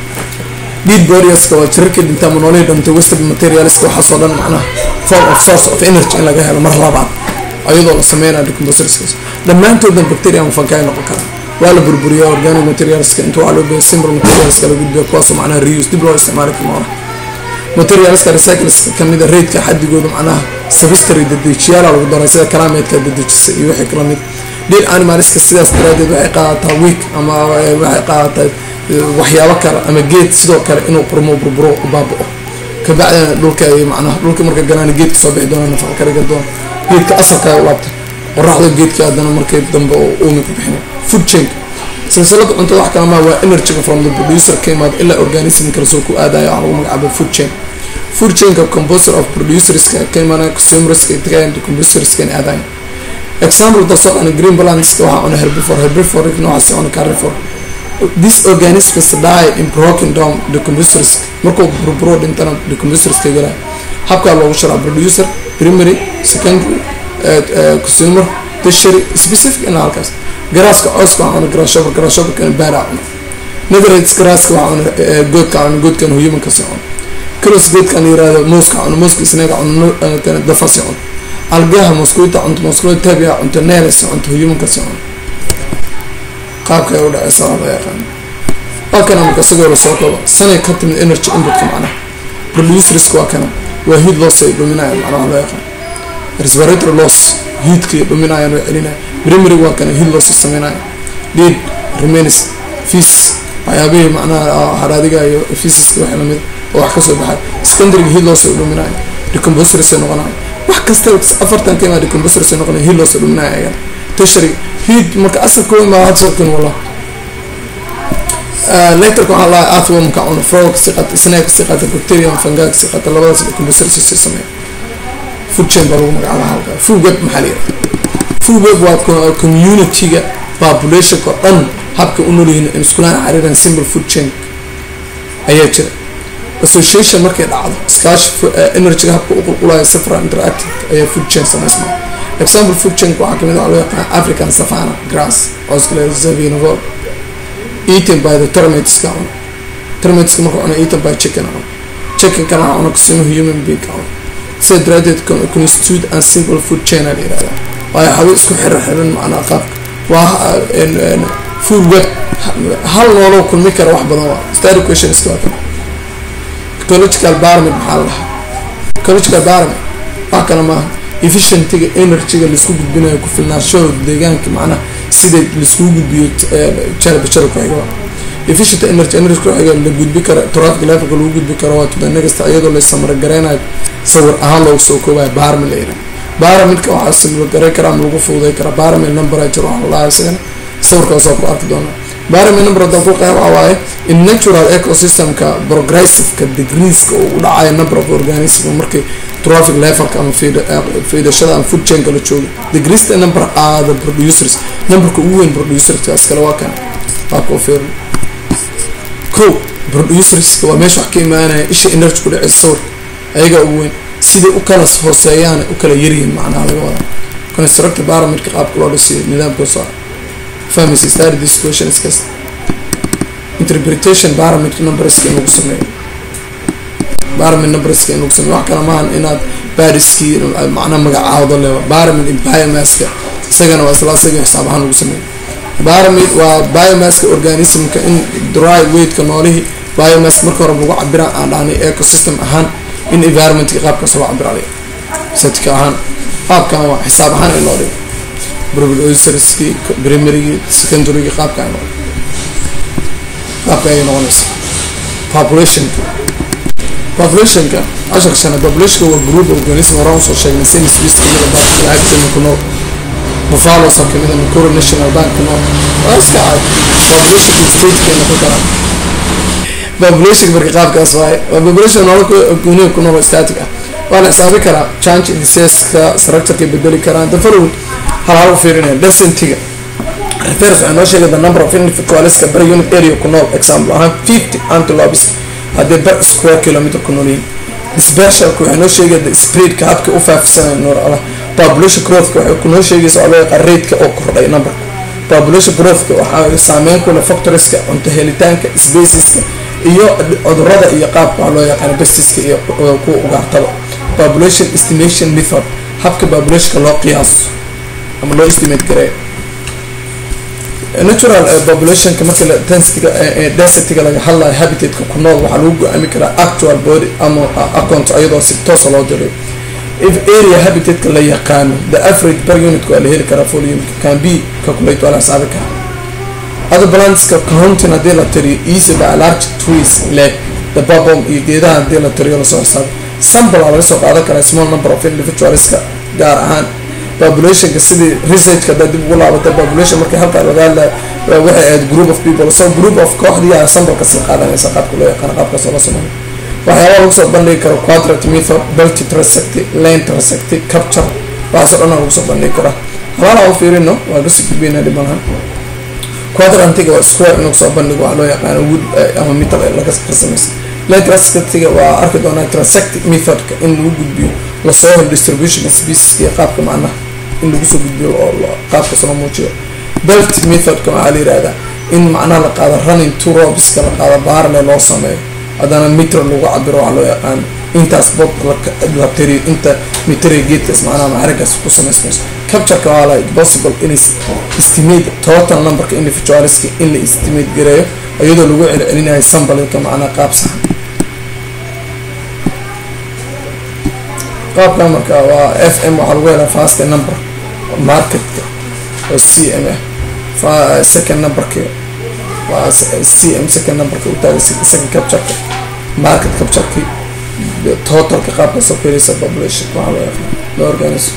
deed barrierska waa jirarkii dhintaa monoolihii dhintay wasted materialska waxaasoo dhan macnaha form of source of energy in laga helo mar labaad ayadoo la sameynaya decomposerskaas dhammaantoodna bacteria ama fungi noqon kara waa la burburiyaa organic materialska inta waxaa loo geeya simple materialska la gudbiya kuwaasoo macnaha reuse dib loo isticmaali karo materialska recycleska kamid a raidka xadigooda macnaha savistary dadejiyaala lagu daray sida kalaameedka dadejisa iyo wixii kala mid deer animalska sidaas daraadeed waxay qaadataa week ama waxay qaadataa waxyaabo kale ama geed sidoo kale inuu qurmo burburo u baaba-o kabacdina dhulka ay macnaha dhulka marka galaan geedka soo bixi doona nafaqa kariga doona geedka asalka u laabta qoraxda geedka haddana markay dambe oo uumi ku bixina food chain silsilada cuntada wax kalama waa energyga from the producer ka imaada ilaa organism kale soo ku aadaya waxaa lagu magacaaba food chain food chainka composer of producerska ka imaanaya consumerska tagayan decomposerska in aadayan example dasoo dhan green plantska waxaa cuna herbivore herbivore noocaasi cuna carnivore this organisms die in broken down decomposers markuu burburo dhintana decomposerska galaya habkaa loogu sharaa producer primary secondary consumer tertiary specific ina halkaas garaaska cooska waxaa cuna garashoba garashoba baara cuna netherlands garaaska waxaa cuna goodka cuna goodkan humankasi cuna kalos geedkan yirahdo mooska cuna mooska isnaga cuna dafasi cuna algaha mosquito cunto mosquito tabia cunto neles cunto humanka si cunto qaabka ay u dhaceysa waa la yaqaan waa kana marka isagoo lasoo kabo sanay ka timid energy inputka macnaha producerska waa kana waa heat loss ay dhuminaya macnaha waa loo yaqaan respiratory loss heatkay dhuminayaan oo celinaya primary waa kana heat loss sameynaya lead remains fees waxyaabihii macnaha haraadiga iyo feesiska wax lamid oo wax kasoo baxay secondaryga heat loss ay dhuminaya decomposers ay noqonaya wax kasta afartan kaimaa decomposers ay noqonaya heat loss ay dhuminaya ayagan tertiary heat marka asalkooda maa hadsokin wallah lecturka waxaa lahaa athwormka cuna frog si qata snake si qata bacterium fangag si qata labadaas decomposers si sameeya food chain baa lagu magacaaba halka food web maxaa la yidhaha food web waa community-ga populationka oo dhan habka u noolyihiin in iskulaan xariiran simple food chain ayaa jira association markay dhacdo iskaashi energyga habka u qulqulaya safra interactive ayaa food chain samaysma example food chain waxaa kamid waxaa loo yaqaan african savana grass oskale zavinavol eaten by the termites-ka cuno termites-ka marka cuno eaten by chicken cuno chicken-kana waxaa cuno kasimo human being ka cuno sida daraadeed constitute and simple food chain a la yihahda waayo xabo isku xiran xiran macnaa qaabka waa food web hal nooloo kulmi kara wax badan waa stary questionska waa kan ecological pyramid maxaa la dhahaa ecological pyramid wax kale maaha efficientiga energyga laisku gudbinayo ku filnaanshahooda deegaanka macnaha sida laiskugu gudbiyo jarba jara ku xiga efficient energy energy ku xiga la gudbi kara traffic levelka lagu gudbi karo waa tudanagasta iyadoo la samaragareynayo sawir ahaan loogu soo koobayo pyramid la yidhaha pyramidka waxaa samagareyn karaa ama lagu fududay karaa pyramid number jir waxaa la dhahaa isagana sawirkaas waa ku arki doonaa pyramid number haddaan ku qeyb waxaa waaye in natural ecosystemka progressiveka degreeska uu u dhacayo number of organism markii traffic levelka ama fiidashada ama food chainka la joogo degreesta number are the producers numberka ugu weyn producerska iskale waa kan qaabka u fiirin ko producerska waa meesha wax ka imaanaya isha energy ku dhaceysa sawirka ayagaa ugu weyn siday u kala hooseeyaan u kala yaryihiin macnaha laga wadaa constructor pyramidka qaabka loo dhisiyo nidaamkoosa fahmaysa study this question is kasta interpretation pyramid numberska in lagu sameeyo pyramid numberska in lagu sameeyo wax kale maahan inaad bariskii macnaha magacaawdo lewa pyramid in biomaska isagana waa isla isaga xisaab ahaan lagu sameeyo pyramid waa biomaska organismka in dry weightka noolihii biomask marka hore lagu cabira aan dhahnay ecosystem ahaan in environmentka qaabkaas loo cabiralay setka ahaan qaabkan waa xisaab ahaan in loo dhigo brobloserski primarygii secondarygii qaabka ay noqon qaabka ayay noqonaysa populationka populationka casharka sana populationka waa group organism horaan usoo sheegnay same species kamida baakilaaagtana ku nool buffalosa kamida macoro national bank ku nool waa iska cad populationka statekeena ku karaa population marka qaabkaas waaye waa population nolol guniga ku nool static ah waa la xisaabi karaa change indiceska structureka bedeli karaan the following hal hal u fiirinaya density-ga refers waxay noo sheegay the number of individualska per unit area ku nool example ahaan fifty antelopes haddii per square kilometer ku nool yihiin specialka waxay noo sheegay the spreadka habka u faafisanayo noor allah population growthka waxay ku noo sheegaysa oo loo yaqaan rateka oo kordhay numberka population growthka waxaa saameyn ku leh factorieska cunto helitaanka spaceska iyo cudurada iyo qaabka waxaa loo yaqaan bestiska iyo kuwa ugaartaba population estimation method habka populationka loo qiyaaso ama loo estimate gareeyo natural populationka marka densityga densityga laga hadlayo habitatka ku nool waxaa lagu go-aami karaa actual body ama account iyadoo si toosa loo dirayo if area habitatka la yaqaano the average per unit waa la heli karaa volume can be calculate waa la xisaabi karaa other plantska counting haddii la tiriyo easy by large trees le the babom iyo geedaha haddii la tiriyo lasoo xisaabi sample aa laga soo qaadan karaa small number of individualska gaar ahaan populationka sidii researchka haddaa dib ugu laabata population markii halkaa laga hadlaya waxay ahayd group of people so group of kooxdiyaa sambalka sii qaadanaysa qaabka loo yaqaano qaabkaas oo la sameeyo waxyaabaa lagu soo bandhigi karo quadrate method belty transecti lane transecti capture waxaasoo dhan lagu soo bandhigi karaa halaalaa u fiirino waa kasii gudbeyna dhibanaha quadrantiga waa square inuu soo bandhigo waxaa loo yaqaano wood ama metal laga samaysa lane transectiga waa arki doonaa transectic methodka in lagu gudbiyo lasoo helo distribution specieska iyo qaabka macnaha in lagu soo gudbiyo oo qaabkaas loo muujiyo belt methodka waxaa la yihahdaa in macnaha la qaado running two robiska la qaado baarle loo sameeyo haddana mitra lagu cabiro waxaa loo yaqaan intaas bob la tiriyo inta mitri geedkaas macnaha maxarigaas ku samaysmayso captureka waa like possible in estimate total numberka individualska in la estimate gareeyo iyadoo lagu celcelinayo sambalka macnaha qaab saxan qaabka marka waa f m waxaa lagu helaa fast number marketka oo c m ah second numberka waa c m second numberka utaaga second captureka market captureki totalka qaabka soo fiiraysa population waxaa loo yaqaan loo organism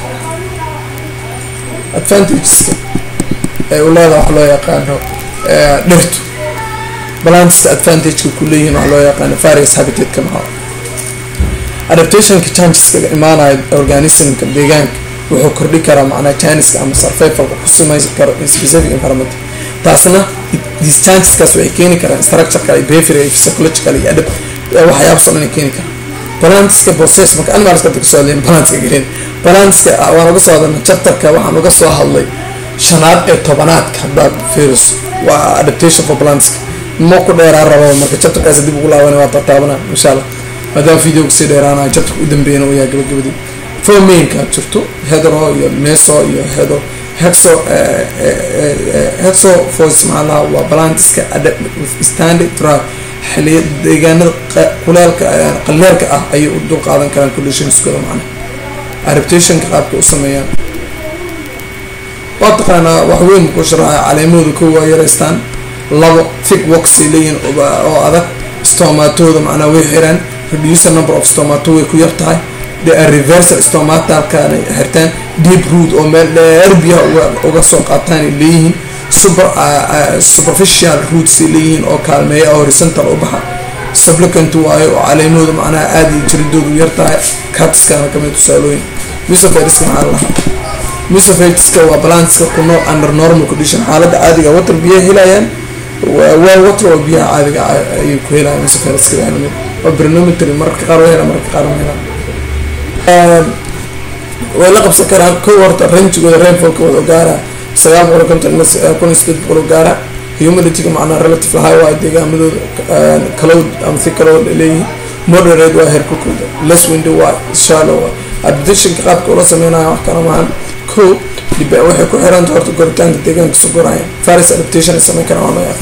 advantageska ee u leedaha waxa loo yaqaano dhirtu balanska advantageka ku leeyihin waxa loo yaqaano various habitatka maxaa adaptationka changeska imaanaya organismka deegaanka wuxuu kordhi karaa macnaa chanceska ama survivalka ku sameyn karo specific environment taasna these chanceskaas waxay keeni karaan structureka iyo behavior iyo psychological iyo adab waxyaabasoo dhan ay keeni karaan balanska process marka animalska hadda kasoo hadlayn balanska gelin balanska waan uga soo hadalna chapterka waxaan uga soo hadlay shanaad ee tobanaadka haddaad fiiriso waa adaptation for balanska ma ku dheeraa rabo marka chapterkaas dib ugu laaban waa tataabana insha allah maadaama video kasii dheeraanayo chapterka u dambeeyana u yahay gabagabadii four mainka jirto hedro iyo meso iyo hedro hexo hexo voice macnaha waa balantiska standard drive xiliya deegaanada kuleelka qaleelka ah ayay u dul qaadan karaan conditionskooda macnaha adaptationka qaabka u sameeyaan waa taqaanaa wax weyn ku sharaxa caleemahooda ko waa yaraystaan labo thick worksay leeyihin oo adag stomatooda macnaa way xiraan reducer number of stomato way ku yar tahay reversal stomatalkana xirtaan deep root oo meel dheer biyaha uga soo qaataan ay leeyihiin super superficial rootsay leeyihiin oo kaalmeeya horizontal u baxa supplicant waayo oo caleemahooda macnaha aada iyo jiridoodu yar tahay catskana kamid tusaalooyin musafetiska maxaa lahaa musafetiska waa balanska ku nool under normal condition xaaladda caadiga water biyaha helayaan waa water oo biyaha caadiga ayay ku helayaan musafetiska waa lamid waa brinometry mararka qaar way helaan mararka qaar ma helaan way la qabsan karaan kow horta rangigooda rainfallka wada gaara sagaal boqol konton ilaa kun iyo sideed boqol gaara humidityga macnaa relative high waa deegaamadooda caloud ama thick caloud leeyihiin moderate waa herkulkooda less window waa shallow waa adaptationka qaabka ula sameynayo wax kala maahan ko waxay ku xiranta horta koritaanka deegaanka suguraya faris adaptation ay sameyn karaan waa loo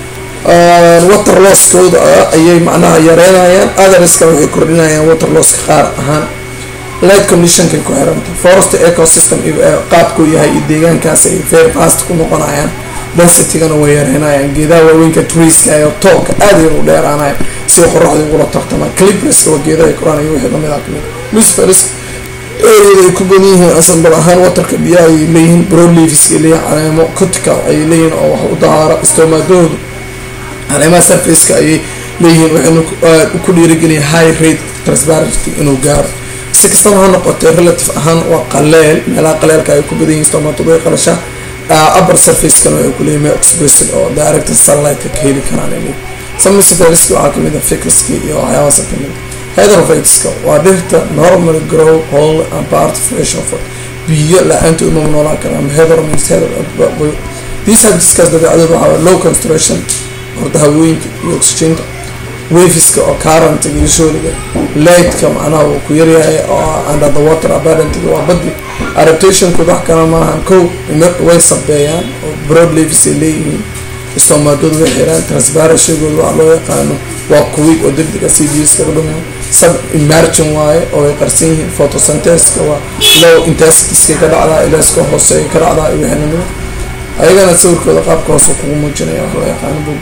yaqaan water losskooda ayay macnaha yareynayaan otherska waxay kordhinayaan water losska qaar ahaan light conditionkay ku xiranta forest ecosystem qaabkuu yahay iyo deegaankaas ay very fast ku noqonayaan densitygana way yareynayaan geedaha waaweynka treeska iyo toolka aad ay u dheeraanaya si qoraxda ugula tartamaan clipreska waa geedaha koraan iyo wixii lamid ah kamid musferis areada ay ku badan yihiin asambal ahaan waterka biyaha ayay leeyihiin broadleafiska ay leeyihin caleemo cotical ayay leeyihin oo wax u dahaara stomadoodu caleemaha surfaceka ayay leeyihiin waxayna ku dhiirigeliya high rate transparency inuu gaaro si kastaba ha noqotee relative ahaan waa qaleel meelaha qaleelka ay ku badan yihiin stomatadu way qalashaa upper surfacekana waxay kuleeyihin meel expressed oo direct sunlightka ka heli karaan ay leeyihin samisferiska waxaa kamid a fikiski iyo waxyaabahaasa kamid hydrophateska waa dhirta normal grow whole and part fresh of biyo la-aantood mama noolaan kara ama heather means heather these habitiskaas dabeecadood waxaa low concentration horta hawooyinka iyo oxygenka wafiska oo current gishooda lightka macnaha uu ku yaryahay oo under the water abundantga waa badi adaptationkooda wax kala maahan kow way sabeeyaan oo broad leaves ay leeyihiin stomadooda way xiraan transparenshigooda waa loo yaqaano waa kuwi oo degdega c b skaga dhumaan sub emergin waaye oo ay qarsan yihiin photosyntheska waa low intensitiska ka dhacdaa ilaska hooseeya ka dhacdaa iyo wixii lamida ayagana sawirkooda qaabka hoose kugu muujinaya wax loo yaqaano bog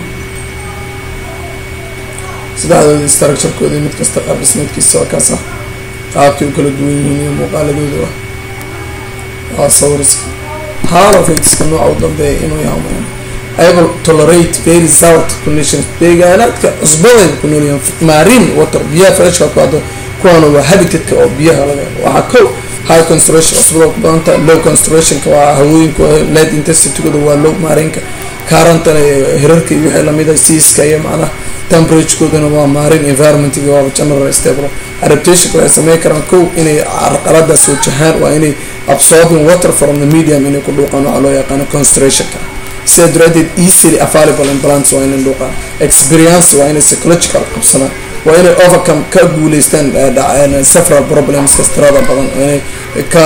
saddexdooda structurekooda mid kasta qaab dhismeedkiisa waa kaas ah qaabkay u kala duwan yihiin iyo muuqaaladooda ah waa sawiriska halofatiska nooca u dambeeya inuu yahay able tolerate very salt conditions deegaanaadka cusbadeeda ku noolyahan marine water biyaha freshka ku hadda kuwaana waa habitatka oo biyaha laga waxaa kow high concentration cusbada ku badanta low concentrationka waa hawooyinka light intensitygooda waa low marinka currentana hirarka iyo wixii lamid ah siiska iyo macnaha temperaturekoodana waa marine environmentga waaba general stable adaptationka waxay sameyn karaan kow inay carqaladaas wajahaan waa inay absorbing water from the medium inay ku dhuuqaan waxaa loo yaqaano concentrationka sida daraadeed easily available in balance waa inay dhuuqaan experience waa inay psychological qabsadaan waa inay overcome ka guuleystaan several problems kastirada badan inay ka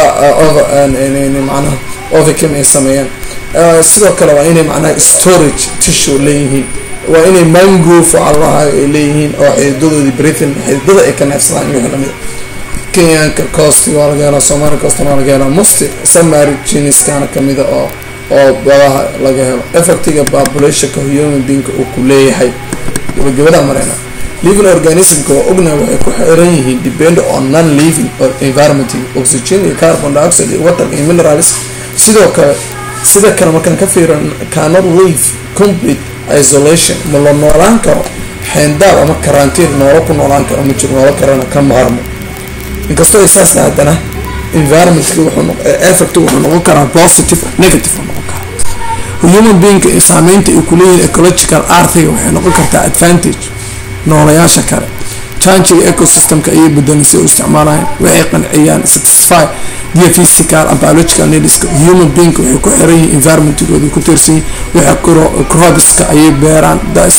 macnaha overcome ay sameeyaan sidoo kale waa inay macnaha storage tissue leeyihiin waa inay mangrove allaha ay leeyihiin oo xididadoodii britain xididada ay ka neefsadaan iyo wixii lamid kenyanka cost waa laga helaa somalia costna waa laga helaa most samary geniskana kamida oo oo badaha laga helo effectiga populationka human beingka uu ku leeyahay gabagabada mareyna living organismka waa ognahay waxay ku xiran yihiin depend on non living environment oxygen iyo carbon dioxide iyo water iyo minerals sidoo kale sida kale markaan ka fiiran cannot live complete isolation ma la noolaan karo xeendaab ama karantiin noolo ku noolaan karo ma jiro noolo karana ka maarmo inkastoo saasna haddana environmentka wuxuu effect wuxuu noqon karaa positive negative noqon karaa human beingka saameynta ay kuleeyihin ecological artiga waxay noqon kartaa advantage noolayaasha kale changiga ecosystemka ayay bedelan si u isticmaalayan waxay qanciyaan satisfy dia physical and biological needska human being waxay ku xiran yihiin environmentkooda ku tiirsan yihin waxay crobiska ayay beeraan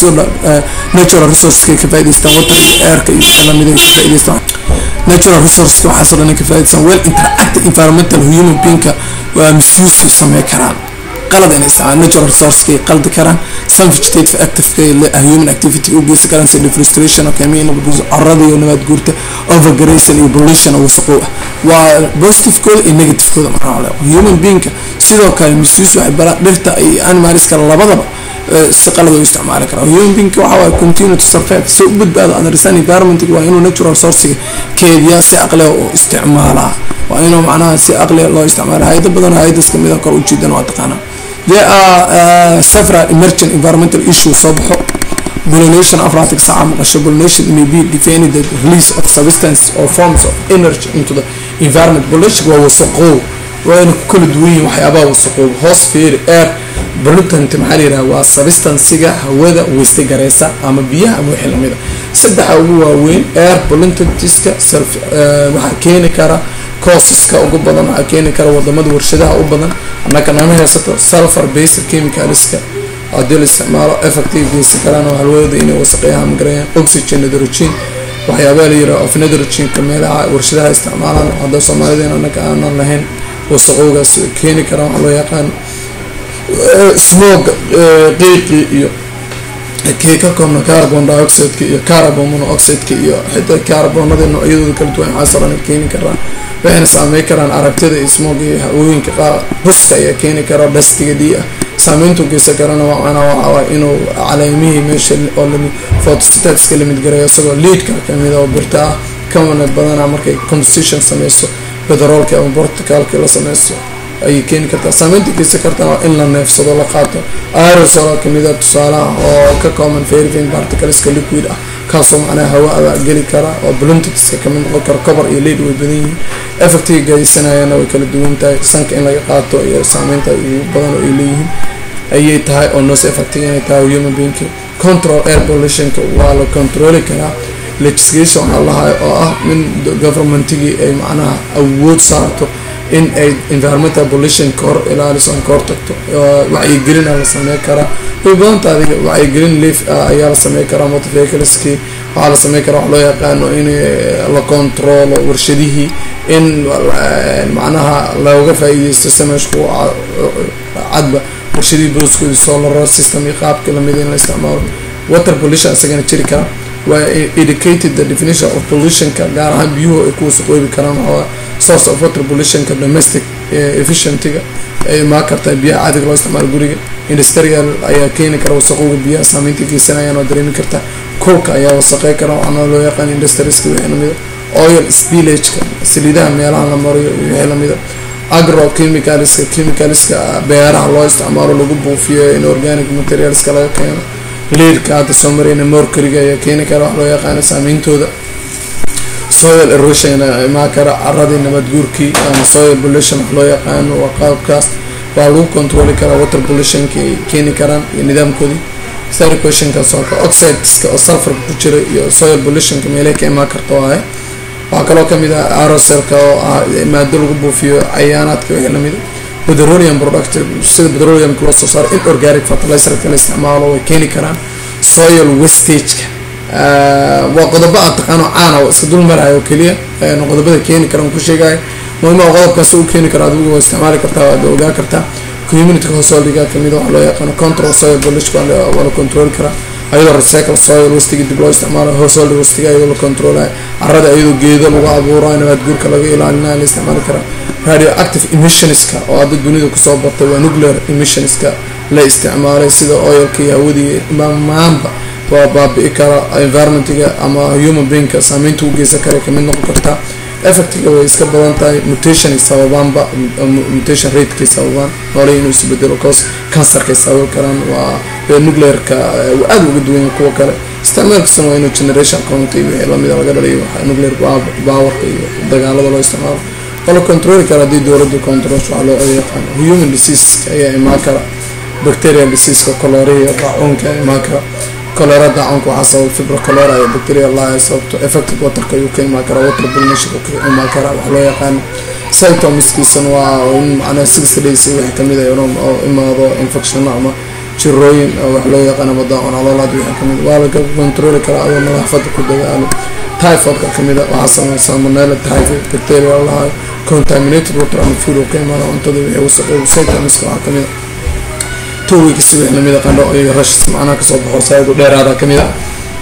natural resourceska ka faa'idaystaan waterka airka iyo lamida ka faa'idaystaan natural resourceska waxaasoo dhan ka faa'idaystaan well interactive environmental human beingka waa misuse samey karaan qalad inay isticmaalaan natural resourcekay qaldi karaan some vegetative activeka human activity u geysan karaan sida deforestation oo kamiin carada iyo nabaad guurta overgrazing iyo pollution oo wasaqow ah waa positivekooda iyo negativekooda markaa le human beingka sidoo kale misuse waxay baraan dhirta iyo animalska labadaba si qalad u isticmaali karaa human beingka waxa waaye continue to survive si u badbaado understand environment waa inuu natural resourcega keediyaa si aqliga u isticmaalaa waa inuu macnaha si aqliga loo isticmaala hay-ado badan hay-adas kamida kor ujeedan waa taqaanaa there are uh, several emergent environmental issues soo baxo pollination afratic saca maqasho pollination may be defined the release of substance or forms of energy into the environment pollination waa wasaqoow waa ina ku kala duwan yihin waxyaabaha wasaqoow hoos feeri air pollutant maxaa la yidhaha waa substancega hawada weysta gareysa ama biyaha ama wixii lamida saddexa ugu waaweyn air pollutantiska self waxaa keeni kara causeska ugu badan waxaa keeni kara wadamada warshadaha u badan annaka nama haysato sulfur based chemicalska haddii la isticmaalo effectiga geysan karaan oo halwooda inay wasaqeeyaha magarayaan oxygen nitrogen waxyaabaha la yiraha of nitrogenka meelaha warshadaha isticmaalaan hadda soomaalideen annaka aanan lahayn wasaqowgaas keeni karaan waxaa loo yaqaan smog qiiqi iyo kii ka koobna carbon dioxideka iyo carbon monoxideka iyo xitaa carbonada noocyadooda kala duwan waxaasoo dhan keeni karaan waxayna saameyn karaan aragtida iyo smog iyo hawooyinka qaar buska ayaa keeni kara dhastiga dii ah saameyntu geysan karana macnaa waxaawaa inuu caleemihii meesha oo lami photostatiska lamid garayo isagoo leadka kamid oo birta ah kamana badana markay composition sameyso petroolka ama borticalka la sameyso ayay keeni kartaa saameynta geysan kartaa waa in la neefsado la qaato aerosol kamida tusaalaha oo ka common verifing particleska liquid ah kaasoo macnaha hawa geli kara oo bluntiska kamid noqon kara cover iyo lead way badan yihiin effectiga geysanayana way kala duwan tahay sanka in laga qaato iyo saameynta ugu badan oo ay leeyihiin ayay tahay oo nose effectiga inay tahay human being control air pollutionka waa la controli karaa legislation waxaa lahay oo ah min governmentigii ay macnaha awood saarto in ay environmental pollution ka hor ilaaliso ka hor tagto wacyigelina la samey karaa way badanta adiga wacyigelin leaf ayaa la samey karaa motorvehicleski waxaa la samey karaa wax loo yaqaano in la controlo warshadihii in macnaha looga faa-iideysto sameshku cadba warshadihii booskoodi solar system iyo qaabka lamid in la isticmaalo water pollution isagana jiri kara waa educated the definition of pollutionka gaar ahaan biyuhu ay ku wasaqoobi karaan waxaa source of water pollutionka domestic efficientiga ay imaan kartaa biyaha caadiga loo isticmaalo guriga industrial ayaa keeni kara wasaqowga biyaha saameynta geysanayaan oo dareemi karta kulka ayaa wasaqey kara waxaana loo yaqaan industrieska wixii lamida oil spillageka saliidaha meelaha la mariyo iyo wixii lamida agro chemicalska chemicalska beeraha loo isticmaalo lagu buufiyo in organic materialska laga keeno leadka hadda soo marayna morkariga ayaa keeni kara wax loo yaqaano saameyntooda soil erosion imaa kara caradii nabadguurkii ama soil pollution wax loo yaqaano waa qaabkaas waa lagu controli karaa water pollutionka ay keeni karaan iyo nidaamkoodii starquestionkaas oo oxideska oo sulfur ku jira iyo soil pollutionka meelay ka imaan karta waaye waxaa kaloo kamid ah aeroselka oo ah maado lagu buufiyo cayaanaadka wixii lamida petroleum product sida petroleumka loo soo saaro in organic fertilizerka la isticmaalo way keeni karaan soil wastageka waa qodobo aan taqaano caana oo iska dul marayo oo keliya qodobada keeni kara ku sheegayo muhima qodobkaas u keeni karo adigu waa isticmaali kartaa waad ogaa kartaa community householdiga kamid waxaa loo yaqaano control soil pollution waa la control karaa ayadoo recycle soil wastiga dib loo isticmaalo household wastiga ayadoo la controlayo carada ayadoo geedo lagu abuurayo nabaad guurka laga ilaalinayo la isticmaali karaa radio active emissionska oo hadda dunida kusoo batay waa nuclear emissionska la isticmaalay sida oilka iyo hawadii maanba waa baabi'i kara environmentiga ama human beingka saameynta u geysan kara kamid noqon kartaa effectiga way iska badan tahay mutation sababaanba mutation ratekay sababaan noole inuu isbedelo cause cancerkay sababi karaan waa nuclearka aada uga duwanya kuwa kale isticmaalkiisuna waa inuu generation count iyo wixii lamida laga dhaliyo nuclear powerka iyo dagaalada loo isticmaalo waa la controli kara haddii dowladda control waxaa loo yaqaan human disease ayaa imaan kara bacterial diseaseka coloria daacuunka ayaa imaan kara colera daacuunka waxaa sababa fibro colera iyo bacteria laaya sababto effective waterka ayuu ka imaan karaa water pollination ka imaan karaa waxaa loo yaqaan symptomskiisana waa in macnaha six days wixii kamid a oo imaado infection ama jirooyin wax loo yaqaan ama daacun caloolaad wixii kamid waa laga controli karaa adoo nadaafada ku dadaalo typhoidka kamid a waxaa sameya salmonella typhoid bacteria lahayo contaminated water ama food oo ka imaada cuntada wixii wasaqoob symptomska waxaa kamid a two weeks wixii lamid a qandho iyo rashis macnaha kasoo baxo saaidu dheeraada kamid a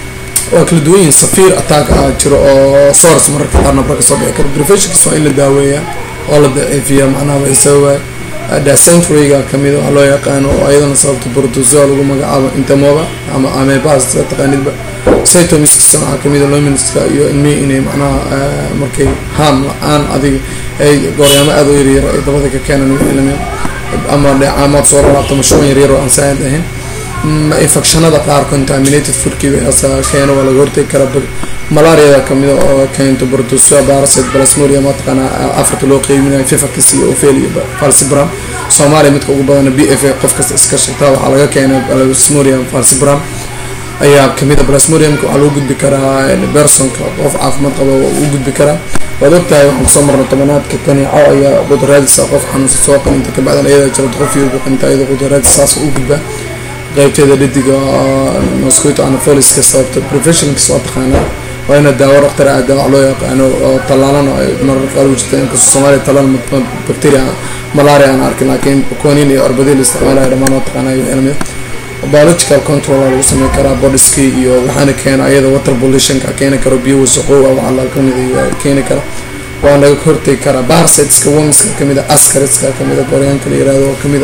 waa kala duwan yihiin safiir attack ah jiro oo source mararka qaar nabra kasoo bixi karo preventionkiis waa in la daaweeyaa oo la daciifiya macnaha way sababay dysenteryga kamid waxaa loo yaqaano oo ayadana sababta bordozoa lagu magacaabo intemoba ama amebas sida taqaanidba cytomiskiisana waxaa kamid a lominska iyo ilmihii inay macnaha markay haam la-aan adiga ay gooryaamo aada u yaryar ay dabada ka keenan wixii lamid ama dheecaamaad soo lalaabta mashruuc yaryar oo aan saaid ahayn infectionada qaar contaminated foodkii wixaasa keeno waa laga hortegi karaa malariada kamida oo keento bordosoa baraset plasmoria mataqaana africa loo qeybinayo fifarkis iyo ofel iyo falsibram soomaaliya midka ugu badana b f a qof kasta iska shigtaa waxaa laga keenay plasmoria falsibram ayaa kamida plasmodiumka waxaa loo gudbi karaa bersonka qof caafimaad qaba u gudbi karaa waad ogtahay waxaan kusoo marnay tobanaadka kaneeco ayaa qudraadisa qof xanuunsa soo qaninta kabacdan ayada jirad qof iyogu qinta ayada qudraadis saas u gudbaa qeybteeda dhadiga mosquito anafoliska sababta professionalkiis waa taqaanaa waa ina daawo dhaktar aada wax loo yaqaano oo tallaalana ay marar qaar u jirta inkastoo soomaaliya tallaal bacteria malaria aan arkin laakiin konin iyo arbadii la isticmaalayo dhammaan waa taqaanaa wixii lamid biological control lagu sameyn karaa bodiski iyo waxaana keena ayada water pollutionka keeni karo biyo wasaqow ah waxaa la kamid keeni kara waa naga hortegi karaa barsetska womiska kamid a askariska kamid a gooryaanka la yirahdo oo kamid a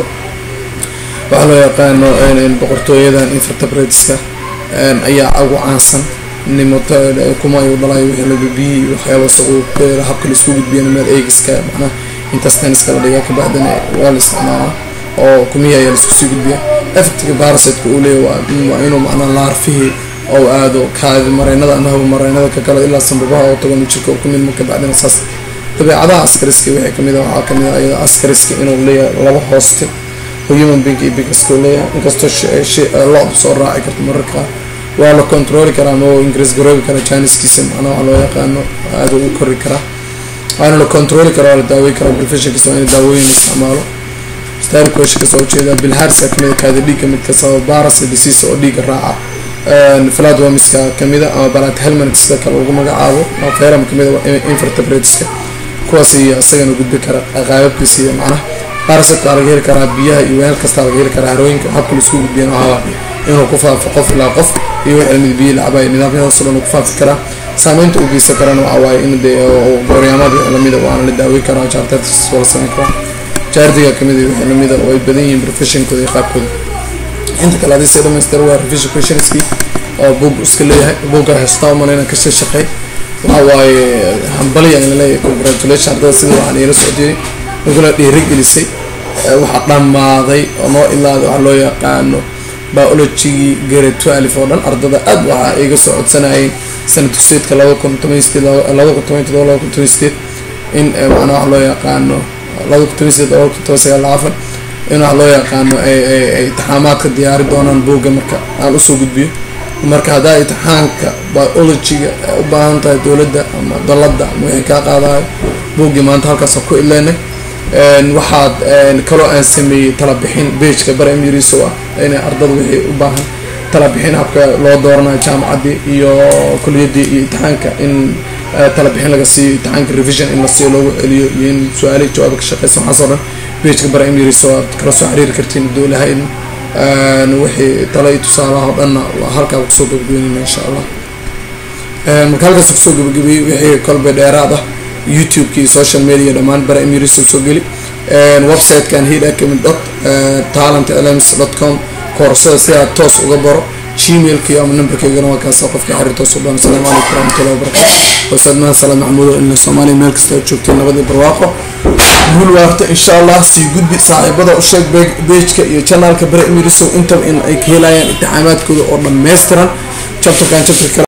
waxaa loo yaqaano boqortooyadan invertebrateska ayaa ugu caansan nimota kuma ay dhalayo wixii laga biyey waxyaaba wasaqo habka laisku gudbiya meel eegiska macnaha intestaniska la dhigaa kabacdina waa la isticmaalaa oo kumihi ayaa laisku sii gudbiya effectiga barasetka uu leeyahy waa inuu macnaa laarfihii oo aado kaadi mareynada ama hawa mareynada ka kale ilaa sanbabaha oo tagan jirka ku milma kabacdina saas dabeecadaha askariska wixii kamid a waxaa kamid a ayada askariska inuu leeyahay laba hooste oo human being iyo bigaska uu leeyahay inkastoo lo-da soo raaci karto mararka qaar waa la controli karaa ama oo ingiriis garoobi karaa janiskiisa macnaa waxaa loo yaqaano aada u kori karaa waana la controli karaa waa la daawey karaa professionkiisa waa in daawooyin isticmaalo starikosh kasoo ujeeda bilharsa kamid a kaadi dhiigga midka sababa baras disease oo dhiigga raaca fladwomiska kamida ama balat helmanska kale lagu magacaabo feram kamid a invertebrateska kuwaas iyo isagana gudbi kara qaababkiisa iyo macnaha barasetka laga heli karaa biyaha iyo weel kasta laga heli karaa harooyinka habka laisku gudbiyan waxaa inuu ku faafo qof ilaa qof iyo wixii biyo lacabay nidaamyadaas oo dhan ku faafi karaa saameynta uu geysan karana waxa waaye in dee gooryaamada wixii lamida waana la daawey karaa jaarteedkas wala sameyn karaa jaardiga kamid wixii lamida oo ay badan yihiin professionkooda iyo qaabkooda inta kale hadii se dhamaystir waa revision questionski oo buug iska leeyahay buugga heestaa umaleyna kasii shaqey waxa waaye hambaliya in laleeyahay congratulation ardada sida waxaan iila socdiyey nagula dhiirigelisay waxaa dhammaaday oo noo ilaaday waxaa loo yaqaano biologigii grade twelve oo dhan ardada aad waxaa iga soo codsanayeen sana dugsiyeedka laba kun toban sideed laba kun toban todoba laba kun toban sideed in macnaa wax loo yaqaano laba kun toban sideed laba kun toban sagaal afar in wax loo yaqaano ay intixaamaadka diyaari doonaan buugga marka aan usoo gudbiyo marka haddaa intixaanka biologiga u baahan tahay dowladda ama dalada ama wixii kaa qaadayo buuggii maanta halkaasa ku ileynay waxaad kaloo aan sameeyey talabixin bageka bara emiriso ah inay ardada wixii u baahan tala bixin habka loo dooranayo jaamacaddii iyo kuliyadii iyo imtixaanka in tala bixin laga siiyo imtixaanka revision in la siiyo loogu celiyo iyo in su-aalihi jawaaba ka shaqeysa waxaas oo dhan pageka bara imiris oo aad kala soo xiriiri kartiin hadduu lahayn wixii tala iyo tusaalaha oo dhanna halkaa kusoo gabagabeynayna insha allah marka halkaas kusoo gabagabeeyey wixii kolbe dheeraad ah youtube-ki iyo social media dhammaan bara imiris soo geli website-kan hid academy dot talent lms dot com koorsada si aad toos uga baro gmailki ama numberkeygana waa kaasa qofka xiriir toos u dhan asalaamu calaykum waraxmatullahi wabarakatu wasadnaan salaam maxamuud oo ilna soomaaliya meel kasta aad joogtay nabadii barwaaqo guul waarta insha allah sii gudbi saaxiibada u sheeg bejka iyo janaalka bare imirisow intaba in ay ka helayaan intixaamaadkooda oo dhammaystiran chapterkan chapter kale